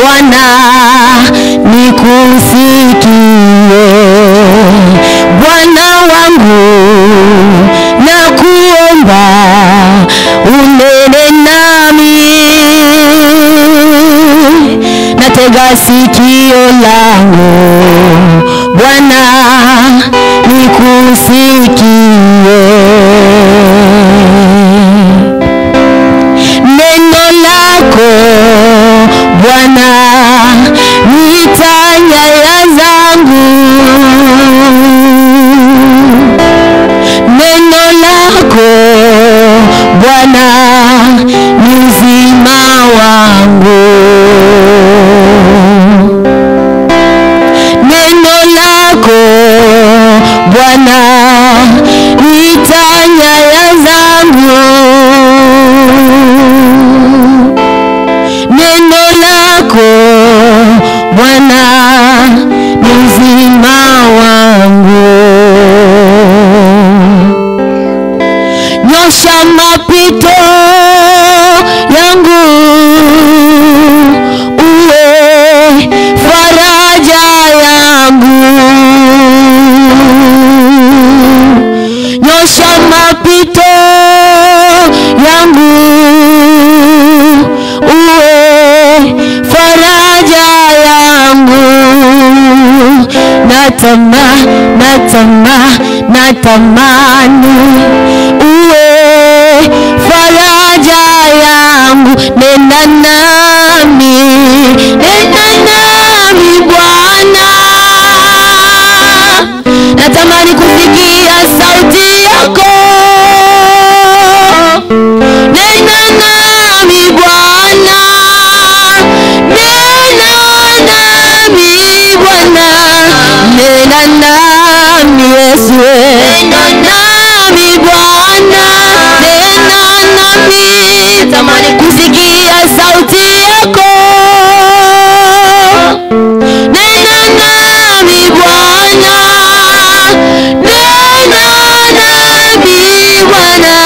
Bwana nikusikie, Bwana wangu nakuomba unene nami, natega sikio langu Bwana nikusikie neno lako Bwana nita nyaya zangu, neno lako Bwana ni uzima wangu, neno lako Bwana nita nyaya zangu neno lako Bwana ni uzima wangu. Nyosha mapito yangu, uwe faraja yangu. Nyosha mapito yangu uwe faraja yangu natama natama natamani uwe faraja yangu nena nami nena nami Bwana natamani kusikia sauti yako nena nami Bwana, nena nami Bwana, nena nami Yesu, nena nami Bwana, nena nami, tamani kusikia sauti yako, nena nami Bwana, nena nami Bwana.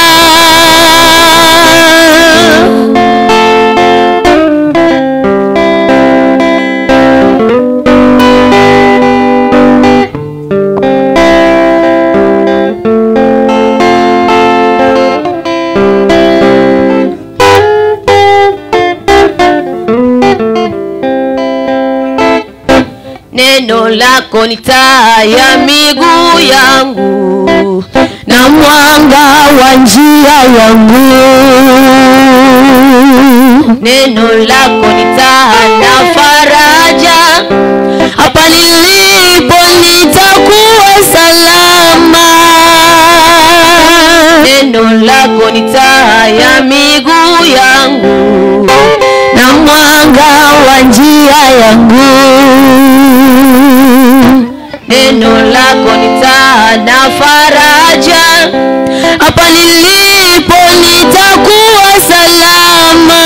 Neno lako ni taa ya miguu yangu na mwanga wa njia yangu. Neno lako ni taa na faraja, hapa nilipo nitakuwa salama. Neno lako ni taa ya miguu yangu na mwanga wa njia yangu neno lako ni taa na faraja, hapa nilipo nitakuwa salama.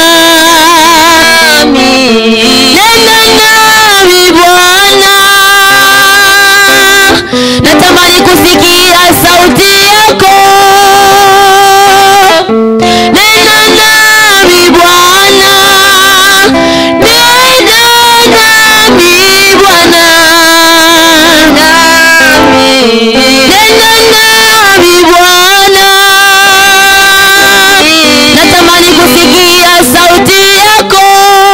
Nena nami Bwana, natamani kusikia sauti yako. Nena nami Bwana, nena nami Bwana, nena nami Bwana, natamani kusikia sauti yako.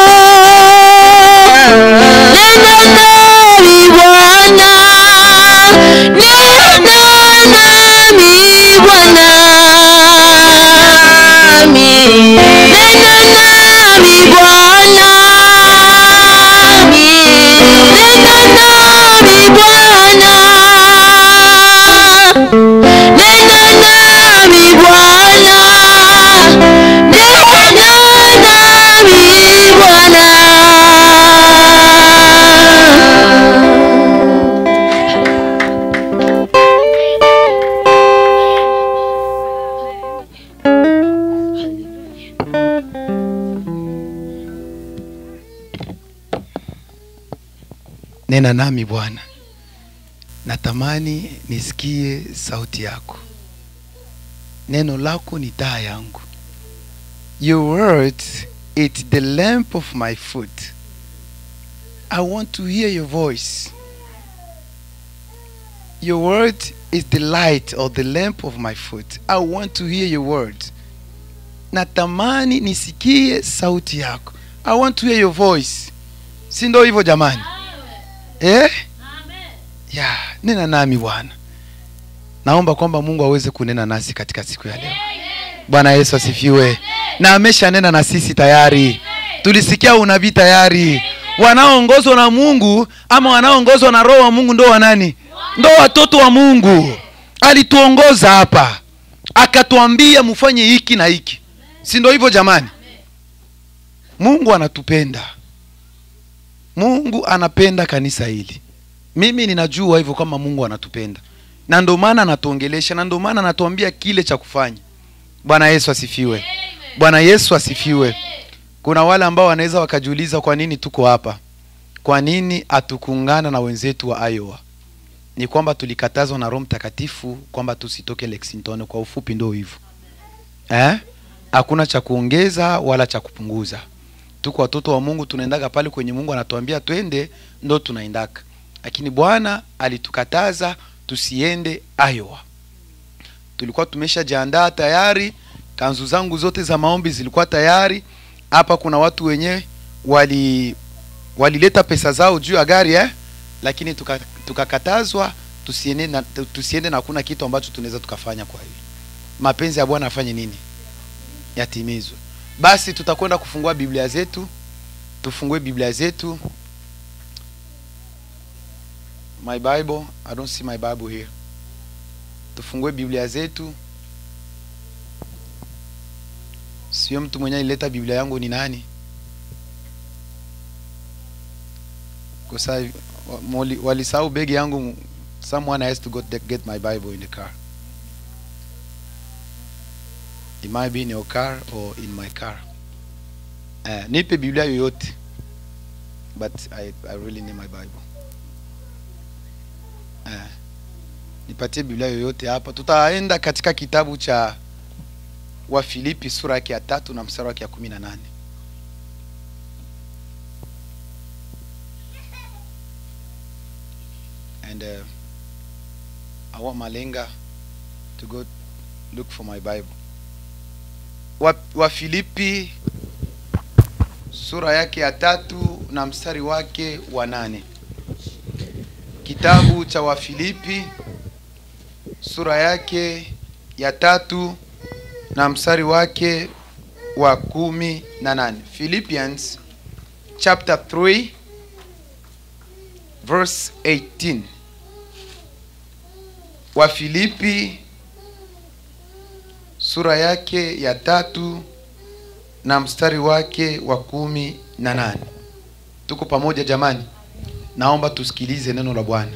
Nena nami Bwana, nena nami Bwana, nena nami Bwana, nena nami Bwana, nena nami Bwana, nena nami Bwana. Nena nami Bwana, natamani nisikie sauti yako. Neno lako ni taa yangu. Your words it the lamp of my foot I want to hear your voice. Your word is the light or the lamp of my foot. I want to hear your word. Natamani nisikie sauti yako. I want to hear your voice. Si ndio hivyo jamani? Eh? Ya, nena nami Bwana. Naomba kwamba Mungu aweze kunena nasi katika siku ya leo. Bwana Yesu asifiwe. Na ameshanena na sisi tayari. Tulisikia unabii tayari. Wanaoongozwa na Mungu ama wanaoongozwa na Roho wa Mungu ndo wanani? Ndo watoto wa Mungu. Alituongoza hapa, akatuambia mfanye hiki na hiki, si ndo hivyo jamani? Mungu anatupenda, Mungu anapenda kanisa hili. Mimi ninajua hivyo kama Mungu anatupenda, na ndio maana anatuongelesha, na ndio maana anatuambia kile cha kufanya. Bwana Yesu asifiwe. Bwana Yesu asifiwe. Kuna wale ambao wanaweza wakajiuliza kwa nini tuko hapa, kwa nini hatukuungana na wenzetu wa Iowa? Ni kwamba tulikatazwa na Roho Mtakatifu kwamba tusitoke Lexington. Kwa ufupi ndio hivyo eh? Hakuna cha kuongeza wala cha kupunguza. Tuko watoto wa Mungu, tunaendaga pale kwenye Mungu anatuambia twende, ndo tunaendaka, lakini Bwana alitukataza tusiende Iowa. Tulikuwa tumeshajiandaa tayari, kanzu zangu zote za maombi zilikuwa tayari. Hapa kuna watu wenyewe wali walileta pesa zao juu ya gari eh? Lakini tuka- tukakatazwa tusiende na, tusiende na hakuna kitu ambacho tunaweza tukafanya. Kwa hiyo mapenzi ya Bwana afanye nini? Yatimizwe. Basi tutakwenda kufungua Biblia zetu, tufungue Biblia zetu. My Bible, I don't see my Bible here. Tufungue Biblia zetu. Sio mtu mwenye alileta Biblia yangu ni nani? Kwa sababu wali- walisahau begi yangu. Someone has to go to get my Bible in the car. It might be in your car or in my car. Uh, nipe Biblia yoyote. But I, I really need my Bible. Uh, nipatie Biblia yoyote hapa. Tutaenda katika kitabu cha Wafilipi sura yake ya tatu na mstari wake ya kumi na nane. And uh, I want Malenga to go look for my Bible. Wa, Wafilipi sura yake ya tatu na mstari wake wa nane. Kitabu cha Wafilipi sura yake ya tatu na mstari wake wa kumi na nane. Philippians chapter 3 verse 18. Wafilipi sura yake ya tatu na mstari wake wa kumi na nane. Tuko pamoja jamani? Naomba tusikilize neno la Bwana.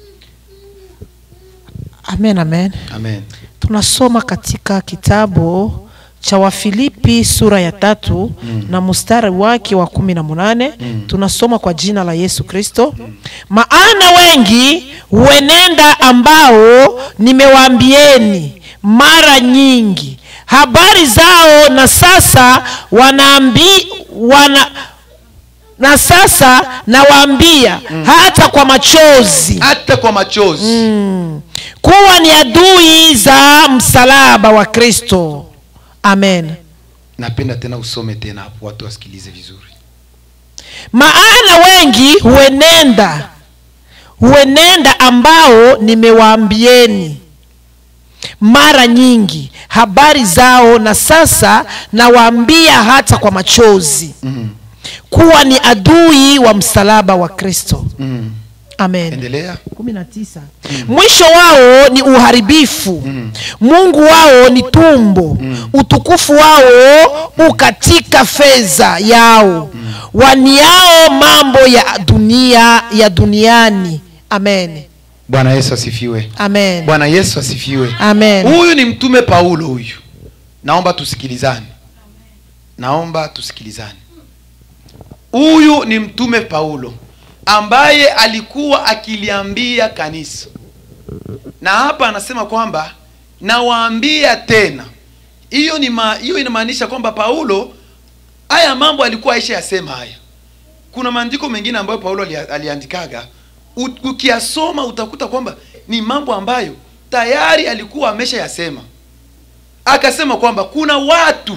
Amen, amen. Amen. Tunasoma katika kitabu cha Wafilipi sura ya tatu na mstari wake wa kumi na munane tunasoma kwa jina la Yesu Kristo. Maana wengi huenenda ambao nimewaambieni mara nyingi habari zao, na sasa wanaambi wana na sasa nawaambia hata kwa machozi Hata kwa machozi Mm. kuwa ni adui za msalaba wa Kristo. Amen. napenda tena usome tena hapo watu wasikilize vizuri. Maana wengi huenenda huenenda ambao nimewaambieni mara nyingi habari zao, na sasa nawaambia hata kwa machozi Mm. kuwa ni adui wa msalaba wa Kristo. Mm. Amen. Endelea. 19. Mwisho wao ni uharibifu, Mungu wao ni tumbo, utukufu wao ukatika fedha yao, waniao mambo ya dunia ya duniani. Amen. Bwana Yesu asifiwe. Amen. Bwana Yesu asifiwe. Amen. Huyu ni mtume Paulo huyu. Naomba tusikilizane. Naomba tusikilizane. Huyu ni mtume Paulo ambaye alikuwa akiliambia kanisa, na hapa anasema kwamba nawaambia tena. Hiyo ni ma, hiyo inamaanisha kwamba Paulo haya mambo alikuwa aisha yasema haya, kuna maandiko mengine ambayo paulo alia- aliandikaga U- ukiyasoma utakuta kwamba ni mambo ambayo tayari alikuwa ameshayasema akasema kwamba kuna watu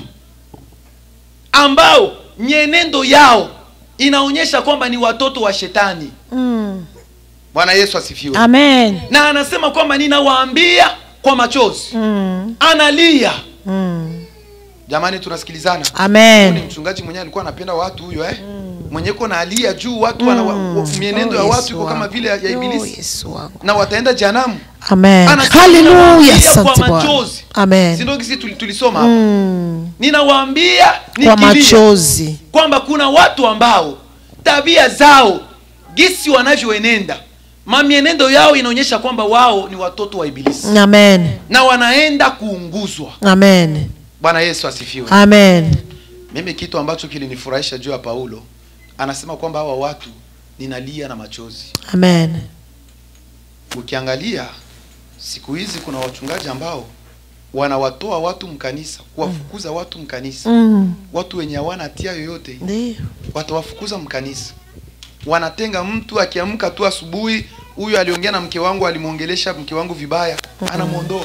ambao mienendo yao inaonyesha kwamba ni watoto wa shetani Mm. bwana yesu asifiwe Amen. na anasema kwamba ninawaambia kwa machozi Mm. analia Mm. jamani tunasikilizana Huyu ni Amen. mchungaji mwenyewe alikuwa anapenda watu huyo eh mwenye ko na alia juu watu wana wa- mienendo ya Oh, watu Yesu iko kama wangu. vile ya ya Oh, ibilisi Yesu wangu. na wataenda jehanamu Amen. Anasema Haleluya. ninawaambia Asante kwa Bwana. machozi. Amen. sindo kisi tuli- tulisoma hapa Mm. ninawaambia Kwa nikilia machozi. kwamba kuna watu ambao tabia zao gisi wanavyoenenda mamienendo yao inaonyesha kwamba wao ni watoto wa ibilisi Amen. na wanaenda kuunguzwa Amen. bwana yesu asifiwe Amen. mimi kitu ambacho kilinifurahisha juu ya paulo anasema kwamba hawa watu ninalia na machozi Amen. ukiangalia siku hizi kuna wachungaji ambao wanawatoa watu mkanisa kuwafukuza watu mkanisa Mm. watu wenye hawana hatia yoyote Ndio. watawafukuza mkanisa wanatenga mtu akiamka tu asubuhi huyu aliongea na mke wangu alimwongelesha mke wangu vibaya anamwondoa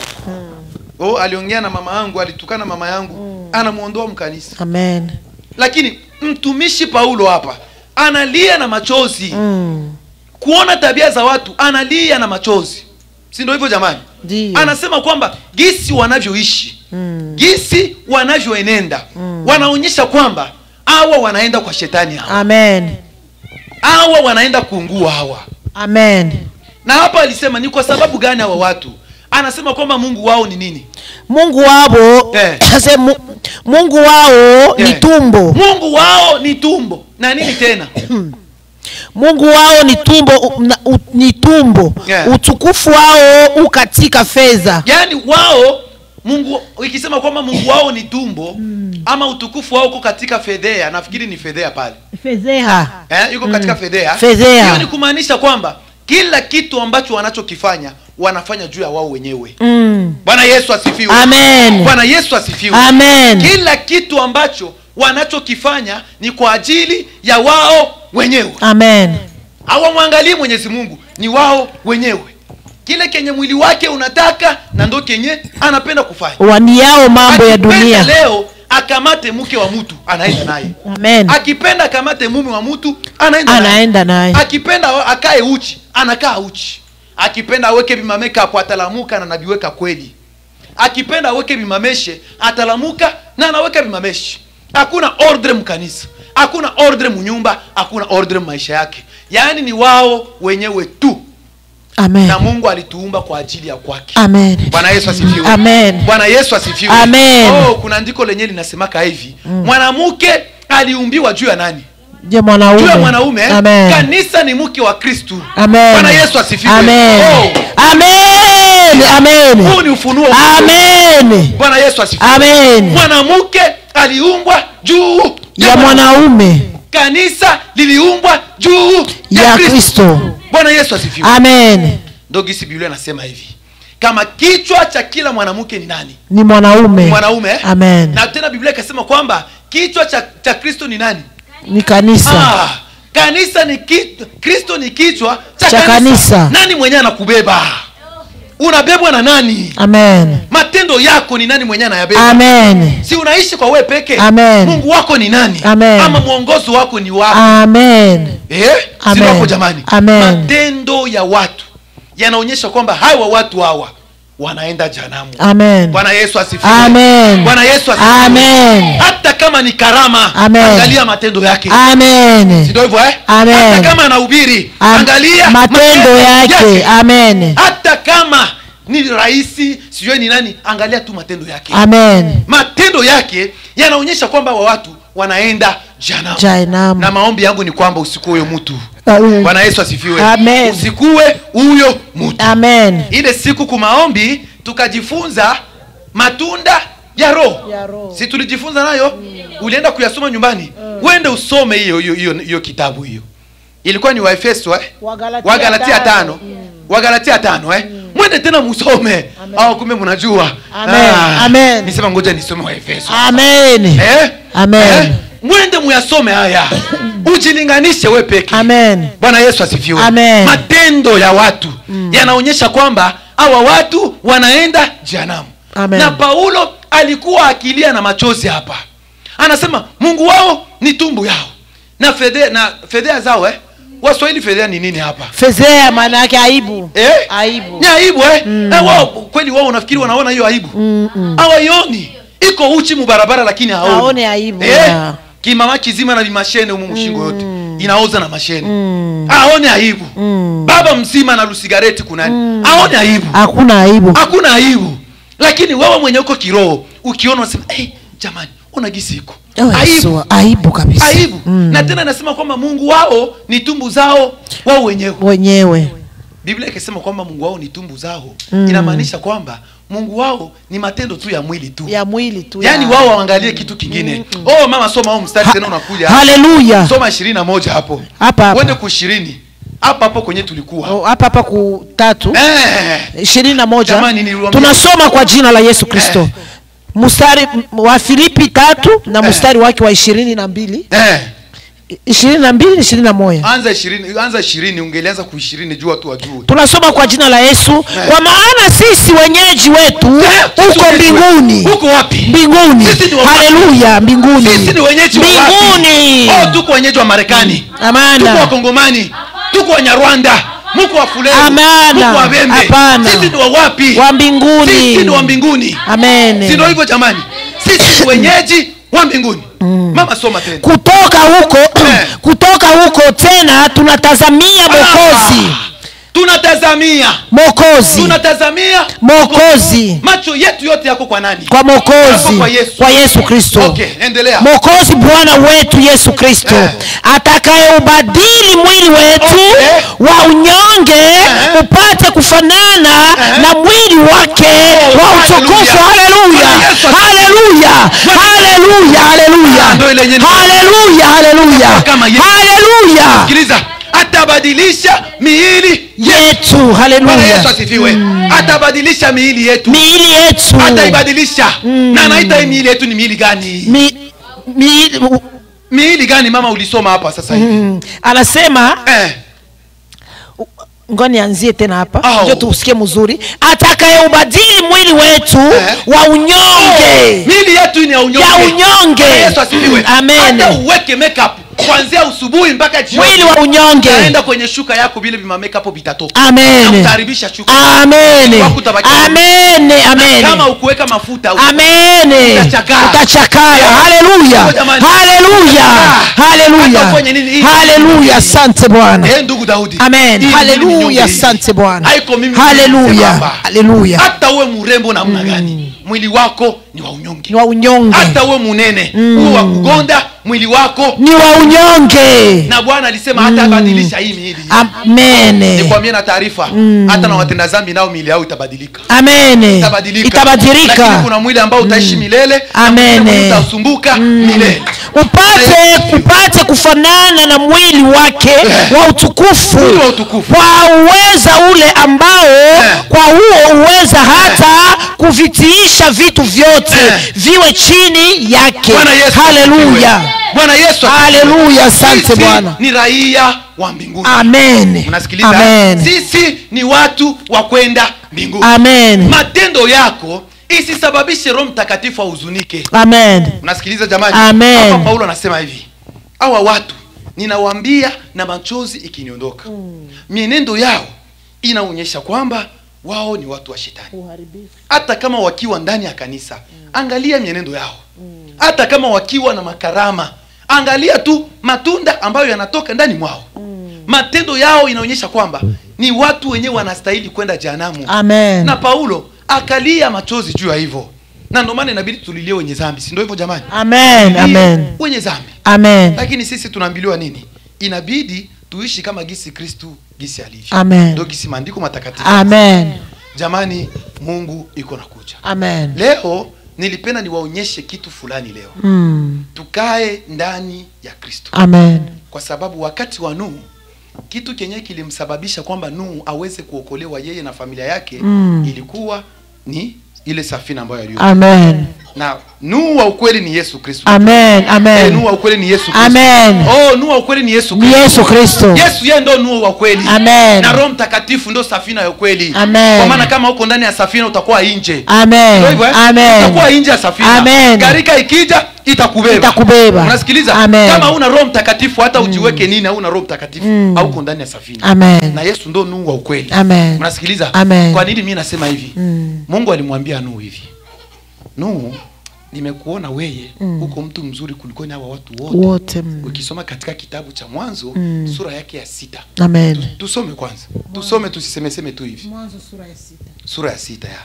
oh aliongea na mama yangu alitukana mama yangu anamwondoa mkanisa Amen. lakini mtumishi paulo hapa analia na machozi Mm. kuona tabia za watu analia na machozi si ndio hivyo jamani Ndio. anasema kwamba gisi wanavyoishi Mm. gisi wanavyoenenda wanaonyesha kwamba hawa wanaenda kwa shetani hawa Amen. hawa wanaenda kuungua hawa Amen. na hapa alisema ni kwa sababu gani hawa watu anasema kwamba mungu wao ni nini Mungu wao Eh. ase mu- Mungu wao ni Eh. tumbo. mungu wao ni tumbo na nini tena Mungu wao ni tumbo u- na- u- ni tumbo. Yeah. Utukufu wao u katika fedha. yaani wao mungu ikisema kwamba mungu wao ni tumbo ama utukufu wao uko katika fedhea nafikiri ni fedhea pale Fedheha. eh, yuko katika fedhea Fedhea. hiyo ni kumaanisha kwamba kila kitu ambacho wanachokifanya wanafanya juu ya wao wenyewe Mm. bwana yesu asifiwe Amen. bwana yesu asifiwe Amen. kila kitu ambacho wanachokifanya ni kwa ajili ya wao wenyewe Amen. hawamwangalii mwenyezi mungu ni wao wenyewe kile kenye mwili wake unataka na ndo kenye anapenda kufanya Waniao mambo ya Akipenda dunia. leo akamate mke wa mtu anaenda naye Amen. akipenda akamate mume wa mtu anaenda naye. Anaenda naye. akipenda akae uchi anakaa uchi akipenda aweke vimameka hapo atalamuka na anaviweka kweli akipenda aweke vimameshe atalamuka na anaweka vimameshe hakuna ordre mkanisa hakuna ordre munyumba hakuna ordre maisha yake yaani ni wao wenyewe tu Amen. na mungu alituumba kwa ajili ya kwake Amen. bwana yesu asifiwe Amen. bwana yesu asifiwe Amen. oh, kuna andiko lenyewe linasemaka hivi mwanamke aliumbiwa juu ya nani Je, mwanaume. juu ya mwanaume Amen. kanisa ni mke wa kristu Amen. bwana yesu asifiwe Amen. Oh, Amen. Amen. huu ni ufunuo Amen. bwana yesu asifiwe Amen. mwanamke aliumbwa juu Ya mwanaume kanisa liliumbwa juu ya Kristo. bwana yesu asifiwe Amen. ndo gisi biblia anasema hivi kama kichwa cha kila mwanamke ni nani Ni mwanaume. mwanaume eh? Amen. na tena biblia ikasema kwamba kichwa cha, cha kristo ni nani Ni kanisa. ah, kanisa ni ki, kristo ni kichwa cha, Cha kanisa. nani mwenyewe anakubeba unabebwa na nani Amen. matendo yako ni nani mwenyewe anayabeba Amen. si unaishi kwa we peke Amen. mungu wako ni nani Amen. ama mwongozo wako ni wapi Amen. eh? si Amen. wako jamani Amen. matendo ya watu yanaonyesha kwamba hawa watu hawa wanaenda janamu Amen. bwana yesu asifiwe Amen. bwana yesu asifiwe Amen. hata kama ni karama Amen. angalia matendo yake Amen. Si ndio hivyo eh? Amen. hata kama anahubiri Am- angalia matendo yake. Amen. hata kama ni rahisi sijui ni nani angalia tu matendo yake Amen. matendo yake yanaonyesha kwamba wa watu wanaenda janamu Jehanamu. na maombi yangu ni kwamba usikuwe huyo mtu Amen. bwana yesu asifiwe Amen. usikuwe huyo mtu Amen. ile siku kumaombi tukajifunza matunda ya roho Ya roho. si tulijifunza nayo ulienda kuyasoma nyumbani wende usome hiyo hiyo hiyo hiyo kitabu hiyo ilikuwa ni waefeso eh? Wagalatia wagalatia tano. tano wagalatia tano eh? mwende tena musome au kumbe mnajua Amen. Amen. nisema ngoja nisome waefeso Amen. eh? Amen. eh? mwende muyasome haya ujilinganishe we peke Amen. bwana yesu asifiwe Amen. matendo ya watu yanaonyesha kwamba hawa watu wanaenda jehanamu Amen. na paulo alikuwa akilia na machozi hapa anasema mungu wao ni tumbu yao na fedhea na fedhea zao eh? waswahili fedhea ni nini hapa fezea maana yake aibu eh? aibu ni aibu eh? Eh, wao kweli wao unafikiri wanaona hiyo aibu hawaioni iko uchi mubarabara lakini haoni Haone aibu, eh? ya. kimama kizima na vimashene humu mshingo yote inaoza na mashene aone aibu baba mzima na lusigareti kunani aone aibu hakuna aibu hakuna aibu lakini wewe mwenye uko kiroho ukiona unasema hey, jamani ona gisi iko Oh, aibu Yesu, aibu kabisa aibu Mm. na tena anasema kwamba mungu wao ni tumbu zao wao wenyewe wenyewe biblia ikisema kwamba mungu wao ni tumbu zao inamaanisha kwamba mungu wao ni matendo tu ya mwili tu ya mwili tu yaani ya- wao waangalie kitu kingine oh mama soma huu mstari tena unakuja haleluya soma ishirini na moja hapo hapa hapa uende ku ishirini hapa hapo kwenye tulikuwa Oh, hapa hapa ku tatu eh, ishirini na moja Jamani, niliwaambia- tunasoma kwa jina la yesu kristo mstari m- wa filipi tatu na Eh. mstari wake wa ishirini na mbili eh. ishirini na mbili ishirini na moja anza ishirini anza ishirini ungelianza ku ishirini juu watu wajue tunasoma kwa jina la yesu Eh. kwa maana sisi wenyeji wetu Eh, sisi huko wenyeji mbinguni wetu. huko wapi mbinguni Sisi ni wa- haleluya mbinguni sisi ni wenyeji wa wapi? mbinguni oh, tuko wenyeji wa marekani Amana. tuko wakongomani tuko wanyarwanda muko wa fulani Amana. muko wa bembe Hapana. sisi ni wa wapi wa mbinguni sisi ni wa mbinguni amen si ndio hivyo jamani sisi ni wenyeji wa mbinguni mama soma tena kutoka huko Eh. kutoka huko tena tunatazamia mokozi tunatazamia mokozi tunatazamia mokozi macho yetu yote yako kwa nani kwa Yako mokozi kwa Yesu. kwa yesu kristo okay endelea mokozi bwana wetu yesu kristo Eh. atakayeubadili mwili wetu Okay. wa unyonge Eh. upate kufanana Eh. na mwili wake Oh, wa utukufu hallelujah. haleluya Bwana Yesu haleluya haleluya haleluya Ah, ndio ile yenyewe. haleluya haleluya Kama Yesu. haleluya sikiliza atabadilisha miili yetu Bwana haleluya yesu asifiwe atabadilisha miili yetu miili yetu ataibadilisha na anaita hii miili yetu ni miili gani Mi, mi, miili gani mama ulisoma hapa sasa hivi mm, anasema eh. ngoja nianzie tena hapa Au. ndio tusikie mzuri atakayeubadili mwili wetu Eh. wa unyonge miili yetu ni ya unyonge ya unyonge Bwana yesu asifiwe amen hata uweke makeup kuanzia usubuhi mpaka jioni mwili wa unyonge utaenda kwenye shuka yako vile vima makeup vitatoka na amen utaharibisha shuka amen Wako utabaki- amen amen kama ukuweka mafuta amen Utachakara. utachakara haleluya Kwa jamani. haleluya Hata haleluya ufanye nini, hii- haleluya asante bwana Eh, ndugu daudi amen Hii ni mimi nyonge haleluya hii. asante bwana Haiko mimi haleluya nisemamba. haleluya hata uwe mrembo namna gani mwili wako ni wa unyonge ni wa unyonge hata uwe munene uwe wa kugonda mwili wako ni wa unyonge na bwana alisema hata abadilisha hii miili amene nikwambie na taarifa hata na watenda zambi nao miili yao itabadilika amene itabadilika itabadilika lakini kuna mwili ambao utaishi milele na Amene. mwingine utasumbuka milele upate upate kufanana na mwili wake wa utukufu Mwili wa utukufu. kwa uweza ule ambao kwa huo uweza hata kuvitiisha vitu vyote Eh. viwe chini yake bwana yesu haleluya asifiwe. bwana yesu asifiwe. haleluya asante Sisi bwana ni raia wa mbinguni amen unasikiliza amen sisi ni watu wa kwenda mbinguni amen matendo yako isisababishe roho mtakatifu ahuzunike amen unasikiliza jamani Amen. hapa paulo anasema hivi hawa watu ninawaambia na machozi ikiniondoka mienendo yao inaonyesha kwamba wao ni watu wa shetani hata kama wakiwa ndani ya kanisa angalia mienendo yao hata kama wakiwa na makarama angalia tu matunda ambayo yanatoka ndani mwao matendo yao inaonyesha kwamba ni watu wenyewe wanastahili kwenda jehanamu amen na paulo akalia machozi juu ya hivyo na ndio maana inabidi tulilie wenye zambi si ndio hivyo jamani amen Tulie amen wenye zambi amen lakini sisi tunaambiliwa nini inabidi tuishi kama gisi kristu gisi alivyo Amen. ndio gisi maandiko matakatifu amen jamani mungu iko na kuja amen leo nilipenda niwaonyeshe kitu fulani leo mm. tukae ndani ya kristo amen kwa sababu wakati wa nuhu kitu kenye kilimsababisha kwamba nuhu aweze kuokolewa yeye na familia yake Mm. ilikuwa ni ile safina ambayo aliyo amen na nuhu wa ukweli ni yesu kristo amen Eh, amen nuhu wa ukweli ni yesu kristo amen oh nuhu wa ukweli ni yesu ni kristo yesu kristo yesu yeye ndo nuhu wa kweli Amen. na roho mtakatifu ndo safina ya ukweli Amen. kwa maana kama uko ndani ya safina utakuwa nje Ndio amen hivyo, eh? amen utakuwa nje ya safina Amen. gharika ikija itakubeba Itakubeba. unasikiliza Amen. kama una roho mtakatifu hata ujiweke nini hauna roho mtakatifu hauko ndani ya safina amen na yesu ndo nuhu wa ukweli Amen. unasikiliza Amen. kwa nini mi nasema hivi Mm. mungu alimwambia nuhu hivi nuhu nimekuona weye huko mtu mzuri kuliko ni hawa watu wote wote mm. ukisoma katika kitabu cha mwanzo Mm. sura yake ya sita amen tusome kwanza tusome tusisemeseme tu hivi sura ya sita ya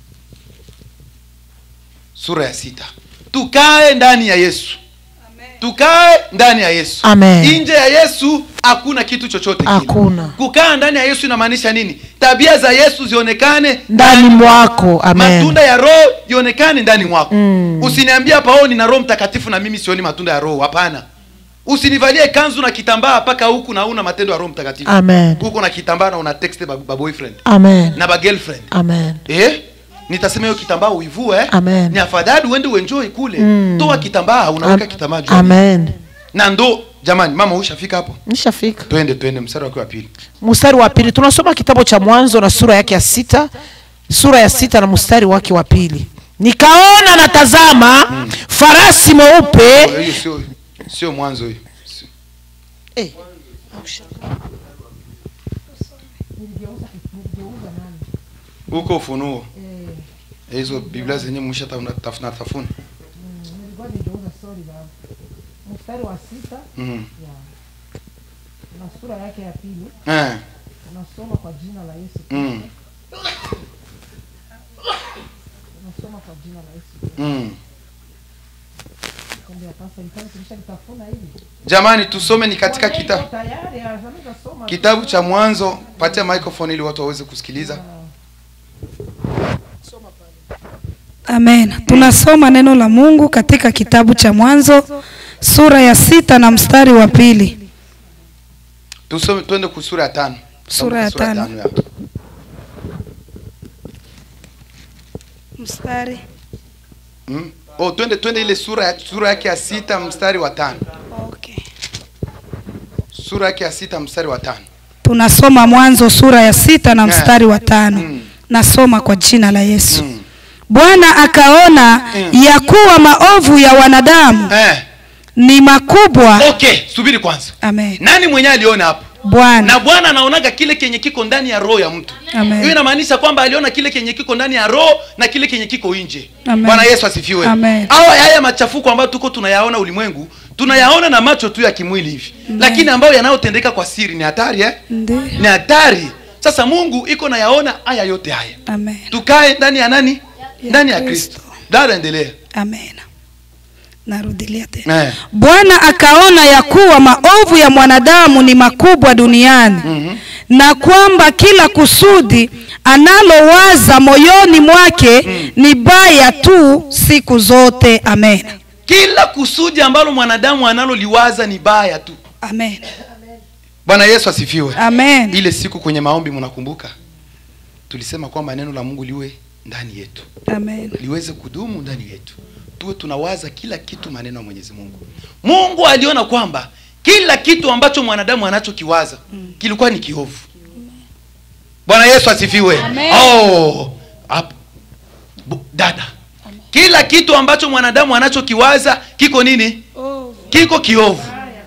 sura ya sita tukae ndani ya yesu tukae ndani ya yesu Amen. nje ya yesu hakuna kitu chochote kile. Hakuna. kukaa ndani ya yesu inamaanisha nini tabia za yesu zionekane ndani mwako amen matunda ya roho ionekane ndani mwako Mm. usiniambie hapa oh nina roho mtakatifu na mimi sioni matunda ya roho hapana usinivalie kanzu na kitambaa mpaka huku na una matendo ya roho mtakatifu amen huko na kitambaa na una text ba, ba boyfriend amen na ba girlfriend amen eh nitasema hiyo kitambaa uivue eh? Amen. ni afadhali uende uenjoy kule Mm. toa kitambaa unaweka Am- kitambaa juu ya amen na ndo jamani mama ushafika hapo nishafika twende twende mstari wake wa pili mstari wa pili tunasoma kitabu cha mwanzo na sura yake ya sita sura ya sita na mstari wake wa pili nikaona na tazama farasi mweupe hiyo sio sio mwanzo hiyo Sio- Eh, huko ufunuo hizo biblia zenyewe mwisha tafuna tafuna mstari wa sita Mhm. na sura yake ya pili eh tunasoma kwa jina la yesu mm. tunasoma kwa jina la yesu Mm. Kumbe sasa nitaka tulishalitafuna hivi jamani tusome ni katika kita, tayari anaweza soma kitabu cha mwanzo patia microphone ili watu waweze kusikiliza Amen. Tunasoma neno la Mungu katika kitabu cha Mwanzo sura ya sita na mstari wa pili. tusome twende ku sura ya tano Sura ya Tusome tano. ya. Mstari. Mm. oh twende twende ile sura ya, sura yake ya sita mstari wa tano Okay. sura yake ya sita mstari wa tano Tunasoma Mwanzo sura ya sita na Yeah. mstari wa tano. Mm. Nasoma kwa jina la Yesu. Mm. Bwana akaona Mm. ya kuwa maovu ya wanadamu eh. ni makubwa. okay subiri kwanza Amen. nani mwenyewe aliona hapo Bwana. na bwana anaonaga kile kenye kiko ndani ya roho ya mtu Amen. hiyo inamaanisha kwamba aliona kile kenye kiko ndani ya roho na kile kenye kiko nje Amen. bwana yesu asifiwe Amen. au haya machafuko ambayo tuko tunayaona ulimwengu tunayaona na macho tu ya kimwili hivi lakini ambayo yanayotendeka kwa siri ni hatari eh? Ndiyo. ni hatari sasa mungu iko nayaona haya yote haya Amen. tukae ndani ya nani ndani ya Kristo. kristo dada endelea Amen. Narudilia tena. eh. Bwana akaona ya kuwa maovu ya mwanadamu ni makubwa duniani Mhm. na kwamba kila kusudi analowaza moyoni mwake ni baya tu siku zote. Amen. kila kusudi ambalo mwanadamu analoliwaza ni baya tu Amen. bwana yesu asifiwe Amen. ile siku kwenye maombi mnakumbuka tulisema kwamba neno la mungu liwe ndani yetu Amen. liweze kudumu ndani yetu tuwe tunawaza kila kitu maneno ya mwenyezi mungu mungu aliona kwamba kila kitu ambacho mwanadamu anachokiwaza kilikuwa ni kiovu bwana yesu asifiwe oh, hapo. Bu- dada kila kitu ambacho mwanadamu anachokiwaza kiko nini kiko kiovu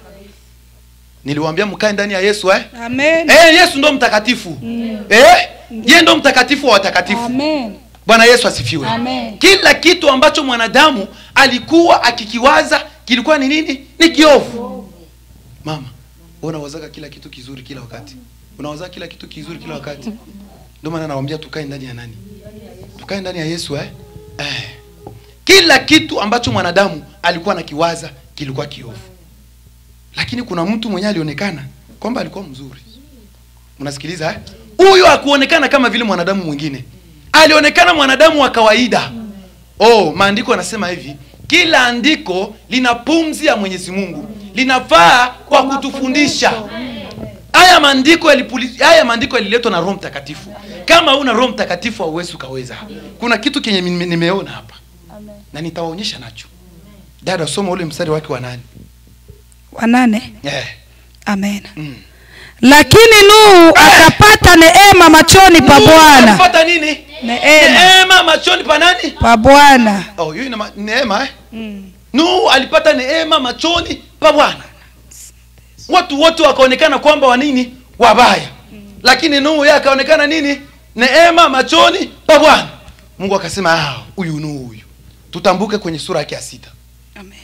niliwaambia mkae ndani ya yesu eh? Amen. Eh, yesu ndo mtakatifu eh? ye ndo mtakatifu wa watakatifu Amen. bwana yesu asifiwe Amen. kila kitu ambacho mwanadamu alikuwa akikiwaza kilikuwa ni nini ni kiovu mama wewe unawazaga kila kitu kizuri kila wakati unawaza kila kitu kizuri kila wakati ndio maana nawaambia tukae ndani ya nani tukae ndani ya yesu eh? Eh. kila kitu ambacho mwanadamu alikuwa anakiwaza kilikuwa kiovu lakini kuna mtu mwenyewe alionekana kwamba alikuwa mzuri mnasikiliza eh? huyo hakuonekana kama vile mwanadamu mwingine alionekana mwanadamu wa kawaida oh maandiko yanasema hivi kila andiko lina pumzi ya mwenyezi mungu linafaa kwa kutufundisha haya maandiko yalipuli- haya maandiko yaliletwa na roho mtakatifu kama una roho mtakatifu hauwezi ukaweza kuna kitu kenye nime- nimeona hapa na nitawaonyesha nacho dada soma ule mstari wake wa nane wa nane eh. amen mm. lakini nuhu akapata neema machoni pa Nuhu bwana alipata nini neema neema machoni pa nani pa bwana oh, hiyo ina ma- neema eh? nuhu alipata neema machoni pa bwana watu wote wakaonekana kwamba wa nini wabaya lakini nuhu yeye akaonekana nini neema machoni pa bwana mungu akasema "Ah, huyu nuhu huyu tutambuke kwenye sura yake ya sita amen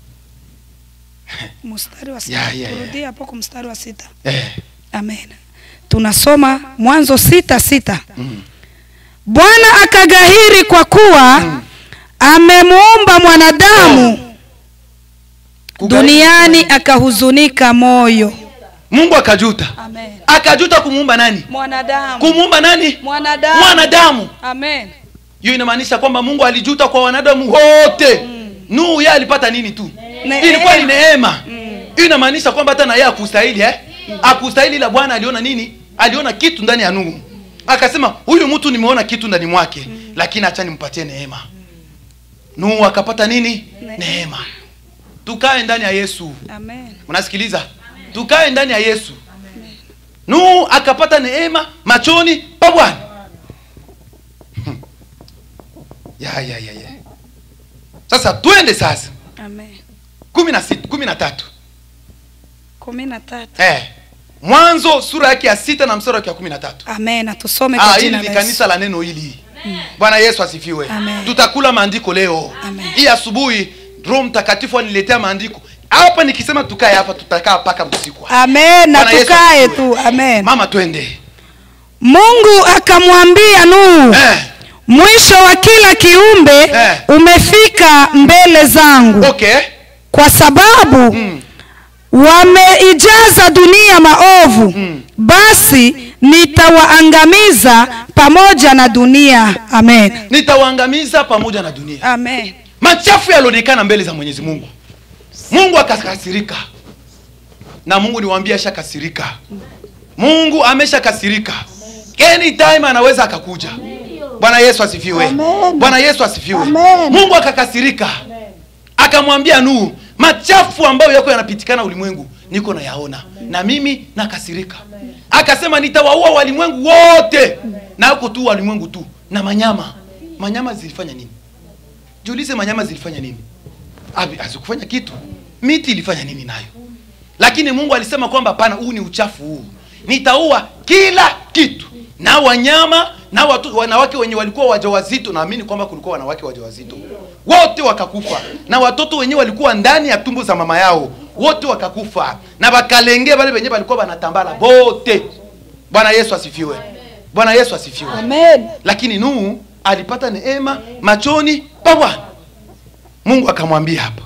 mstari wa Ya, ya, ya. turudie hapo kwa mstari wa sita eh. amen tunasoma mwanzo sita sita bwana akagahiri kwa kuwa amemuumba mwanadamu duniani akahuzunika moyo mungu akajuta amen akajuta kumuumba nani mwanadamu kumuumba nani mwanadamu mwanadamu amen hiyo inamaanisha kwamba mungu alijuta kwa wanadamu wote nuhu yeye alipata nini tu Neema. ilikuwa ni neema hiyo inamaanisha kwamba hata na yeye akustahili eh? akustahili ila bwana aliona nini aliona kitu ndani ya nuhu akasema huyu mtu nimeona kitu ndani mwake lakini acha nimpatie neema nuhu akapata nini neema tukae ndani ya yesu amen unasikiliza tukae ndani ya yesu nuhu akapata neema machoni pa bwana Hmm. ya ya ya ya sasa twende sasa amen kumi na sita kumi na tatu kumi na tatu eh. mwanzo sura yake ya sita na mstari wake wa kumi na tatu amen tusome Ah, kwa hili jina ni la kanisa Yesu. la neno hili bwana yesu asifiwe Amen. tutakula maandiko leo Amen. hii asubuhi roho mtakatifu aniletea maandiko hapa nikisema tukae hapa tutakaa mpaka usiku amen na Bwana Yesu tukae asifiwe. tu amen mama twende mungu akamwambia nuhu eh. mwisho wa kila kiumbe Eh. umefika mbele zangu okay kwa sababu Mm. wameijaza dunia maovu Mm. basi nitawaangamiza pamoja na dunia amen nitawaangamiza pamoja na dunia amen machafu yalionekana mbele za mwenyezi mungu mungu akakasirika na mungu niwaambia ashakasirika mungu ameshakasirika anytime anaweza akakuja bwana yesu asifiwe bwana yesu asifiwe mungu akakasirika akamwambia nuhu machafu ambayo yako yanapitikana ulimwengu niko nayaona na mimi nakasirika akasema nitawaua walimwengu wote na huko tu walimwengu tu na manyama manyama zilifanya nini jiulize manyama zilifanya nini Abi- hazikufanya kitu miti ilifanya nini nayo lakini mungu alisema kwamba hapana huu ni uchafu huu nitaua kila kitu na wanyama na watu, wanawake wenye walikuwa wajawazito naamini kwamba kulikuwa wanawake wajawazito wote wakakufa na watoto wenyewe walikuwa ndani ya tumbo za mama yao wote wakakufa na wakalenge wale wenyewe walikuwa wanatambala wote bwana yesu asifiwe bwana yesu asifiwe amen lakini nuhu alipata neema machoni pa bwana mungu akamwambia hapa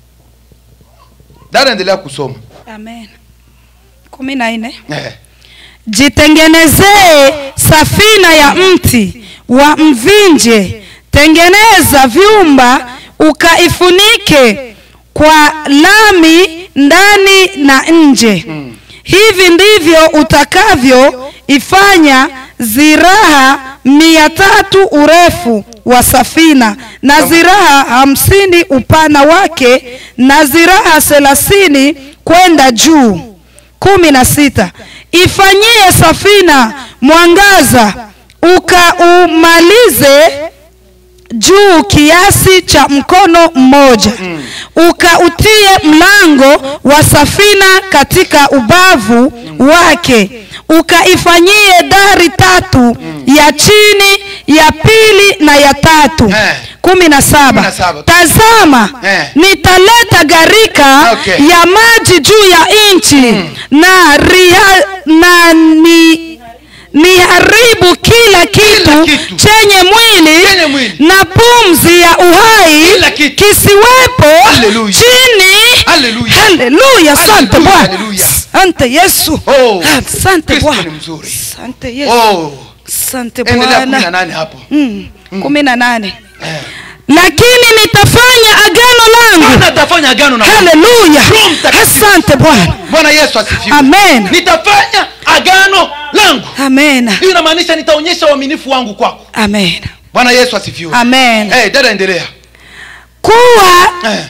dada endelea kusoma amen kumi na nne eh. jitengenezee safina ya mti wa mvinje tengeneza vyumba ukaifunike kwa lami ndani na nje Mm. hivi ndivyo utakavyo ifanya ziraha mia tatu urefu wa safina na ziraha hamsini upana wake na ziraha thelathini kwenda juu kumi na sita ifanyie safina mwangaza ukaumalize juu kiasi cha mkono mmoja mm. ukautie mlango wa safina katika ubavu wake ukaifanyie dari tatu mm. ya chini ya pili na ya tatu Eh. kumi na saba Kumi na saba. tazama Eh. nitaleta gharika Okay. ya maji juu ya nchi na, ria, na ni niharibu kila kitu, kitu. chenye mwili, Chenye mwili. na pumzi ya uhai Kila kitu. kisiwepo Hallelujah. chini Hallelujah. haleluya asante Hallelujah, bwana hallelujah. asante yesu Oh, asante Kristo bwana ni mzuri. asante yesu oh. asante endelea kumi na bwana nane hapo Mm, kumi na nane eh. lakini nitafanya agano langu Bwana atafanya agano na haleluya Roho Mtakatifu. asante bwana bwana yesu asifiwe Amen. nitafanya agano langu amen hiyo inamaanisha nitaonyesha uaminifu wangu kwako amen bwana yesu asifiwe amen hey, dada endelea kuwa Eh.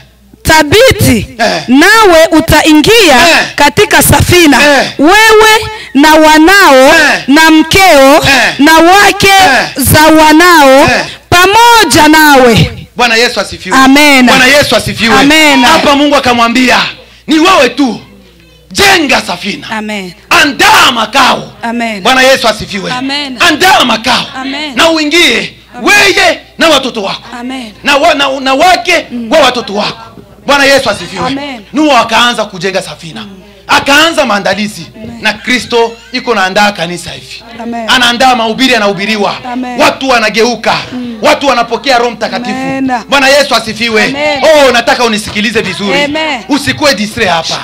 thabiti Eh. nawe utaingia Eh. katika safina Eh. wewe na wanao Eh. na mkeo Eh. na wake Eh. za wanao Eh. pamoja nawe bwana yesu asifiwe Amen. bwana yesu asifiwe Amen. hapa mungu akamwambia ni wewe tu jenga safina amen andaa makao amen bwana yesu asifiwe Amen. andaa makao Amen. na uingie weye na watoto wako amen na, wa, na, na wake wa watoto wako bwana yesu asifiwe Amen. nuhu akaanza kujenga safina akaanza maandalizi na kristo iko naandaa kanisa hivi Amen. anaandaa mahubiri yanahubiriwa Amen. watu wanageuka watu wanapokea roho mtakatifu Amen. bwana yesu asifiwe Amen. oh nataka unisikilize vizuri Amen. usikuwe distre hapa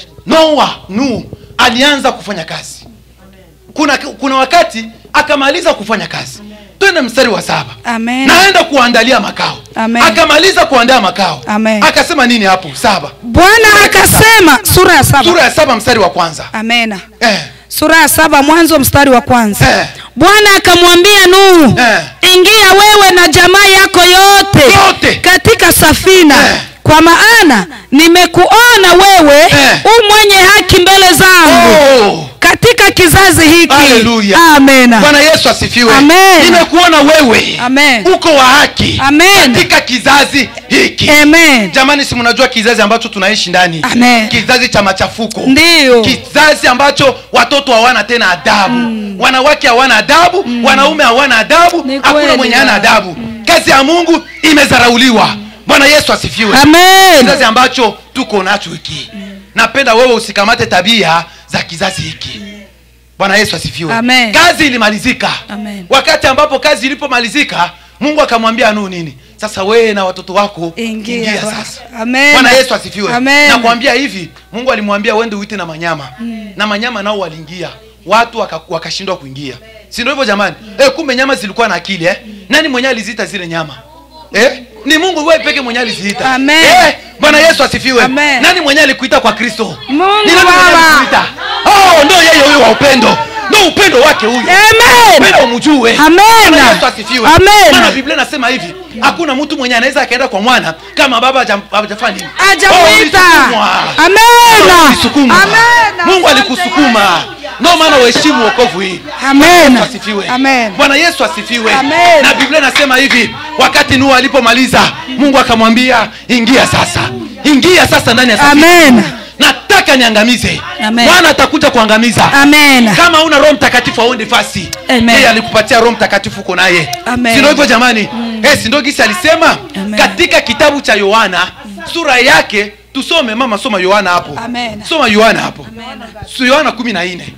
noa nuhu alianza kufanya kazi kuna, kuna wakati akamaliza kufanya kazi twende mstari wa saba Amen. naenda kuandalia makao Amen. akamaliza kuandaa makao Amen. akasema nini hapo saba bwana akasema sura ya saba sura ya saba mstari wa kwanza amena eh, sura ya saba mwanzo mstari wa kwanza Eh. bwana akamwambia nuhu Eh. ingia wewe na jamaa yako yote, Yote. katika safina Eh. kwa maana nimekuona wewe Eh. u mwenye haki mbele zangu oh, katika kizazi hiki Haleluya. amena bwana yesu asifiwe Amen. nimekuona wewe Amen. uko wa haki Amen. katika kizazi hiki amen jamani si mnajua kizazi ambacho tunaishi ndani Amen. kizazi cha machafuko ndiyo kizazi ambacho watoto hawana tena adabu wanawake hawana adabu wanaume hawana adabu Ni hakuna kweli, mwenye hana ya. adabu kazi ya mungu imezarauliwa bwana yesu asifiwe amen kizazi ambacho tuko nacho hiki napenda wewe usikamate tabia za kizazi hiki bwana yesu asifiwe Amen. kazi ilimalizika Amen. wakati ambapo kazi ilipomalizika mungu akamwambia nuhu nini sasa wewe na watoto wako Ingia. sasa Amen. bwana yesu asifiwe Amen. nakwambia hivi mungu alimwambia uende uite na manyama na manyama nao waliingia watu waka- wakashindwa kuingia si ndio hivyo jamani eh, kumbe nyama zilikuwa na akili eh? nani mwenye aliziita zile nyama eh? ni mungu wewe peke mwenye aliziita Amen. eh? bwana yesu asifiwe Amen. nani mwenye alikuita kwa kristo Mungu Ni nani mwenye Baba. alikuita? oh, ndo yeye huyo wa upendo ndo upendo wake huyo amen upendo umjue Amen. Bwana yesu asifiwe Amen. maana biblia nasema hivi hakuna mtu mwenye anaweza akaenda kwa mwana kama baba haja- hajafanya nini Oh, ajamwita ulisukumwa. amena Ulisukuma. Amen. mungu Asante alikusukuma ndio maana uheshimu wokovu hii Amen. Yesu asifiwe Amen. bwana yesu asifiwe Amen. na biblia nasema hivi wakati nuhu alipomaliza mungu akamwambia ingia sasa ingia sasa ndani ya safina. Amen. nataka niangamize Amen. bwana atakuja kuangamiza amen kama una roho mtakatifu auende fasi Amen. yeye alikupatia roho mtakatifu uko naye Amen. sindo hivyo jamani eh, sindo gisi alisema Amen. katika kitabu cha yohana sura yake tusome mama soma yohana hapo Amen. soma yohana hapo so yohana kumi na nne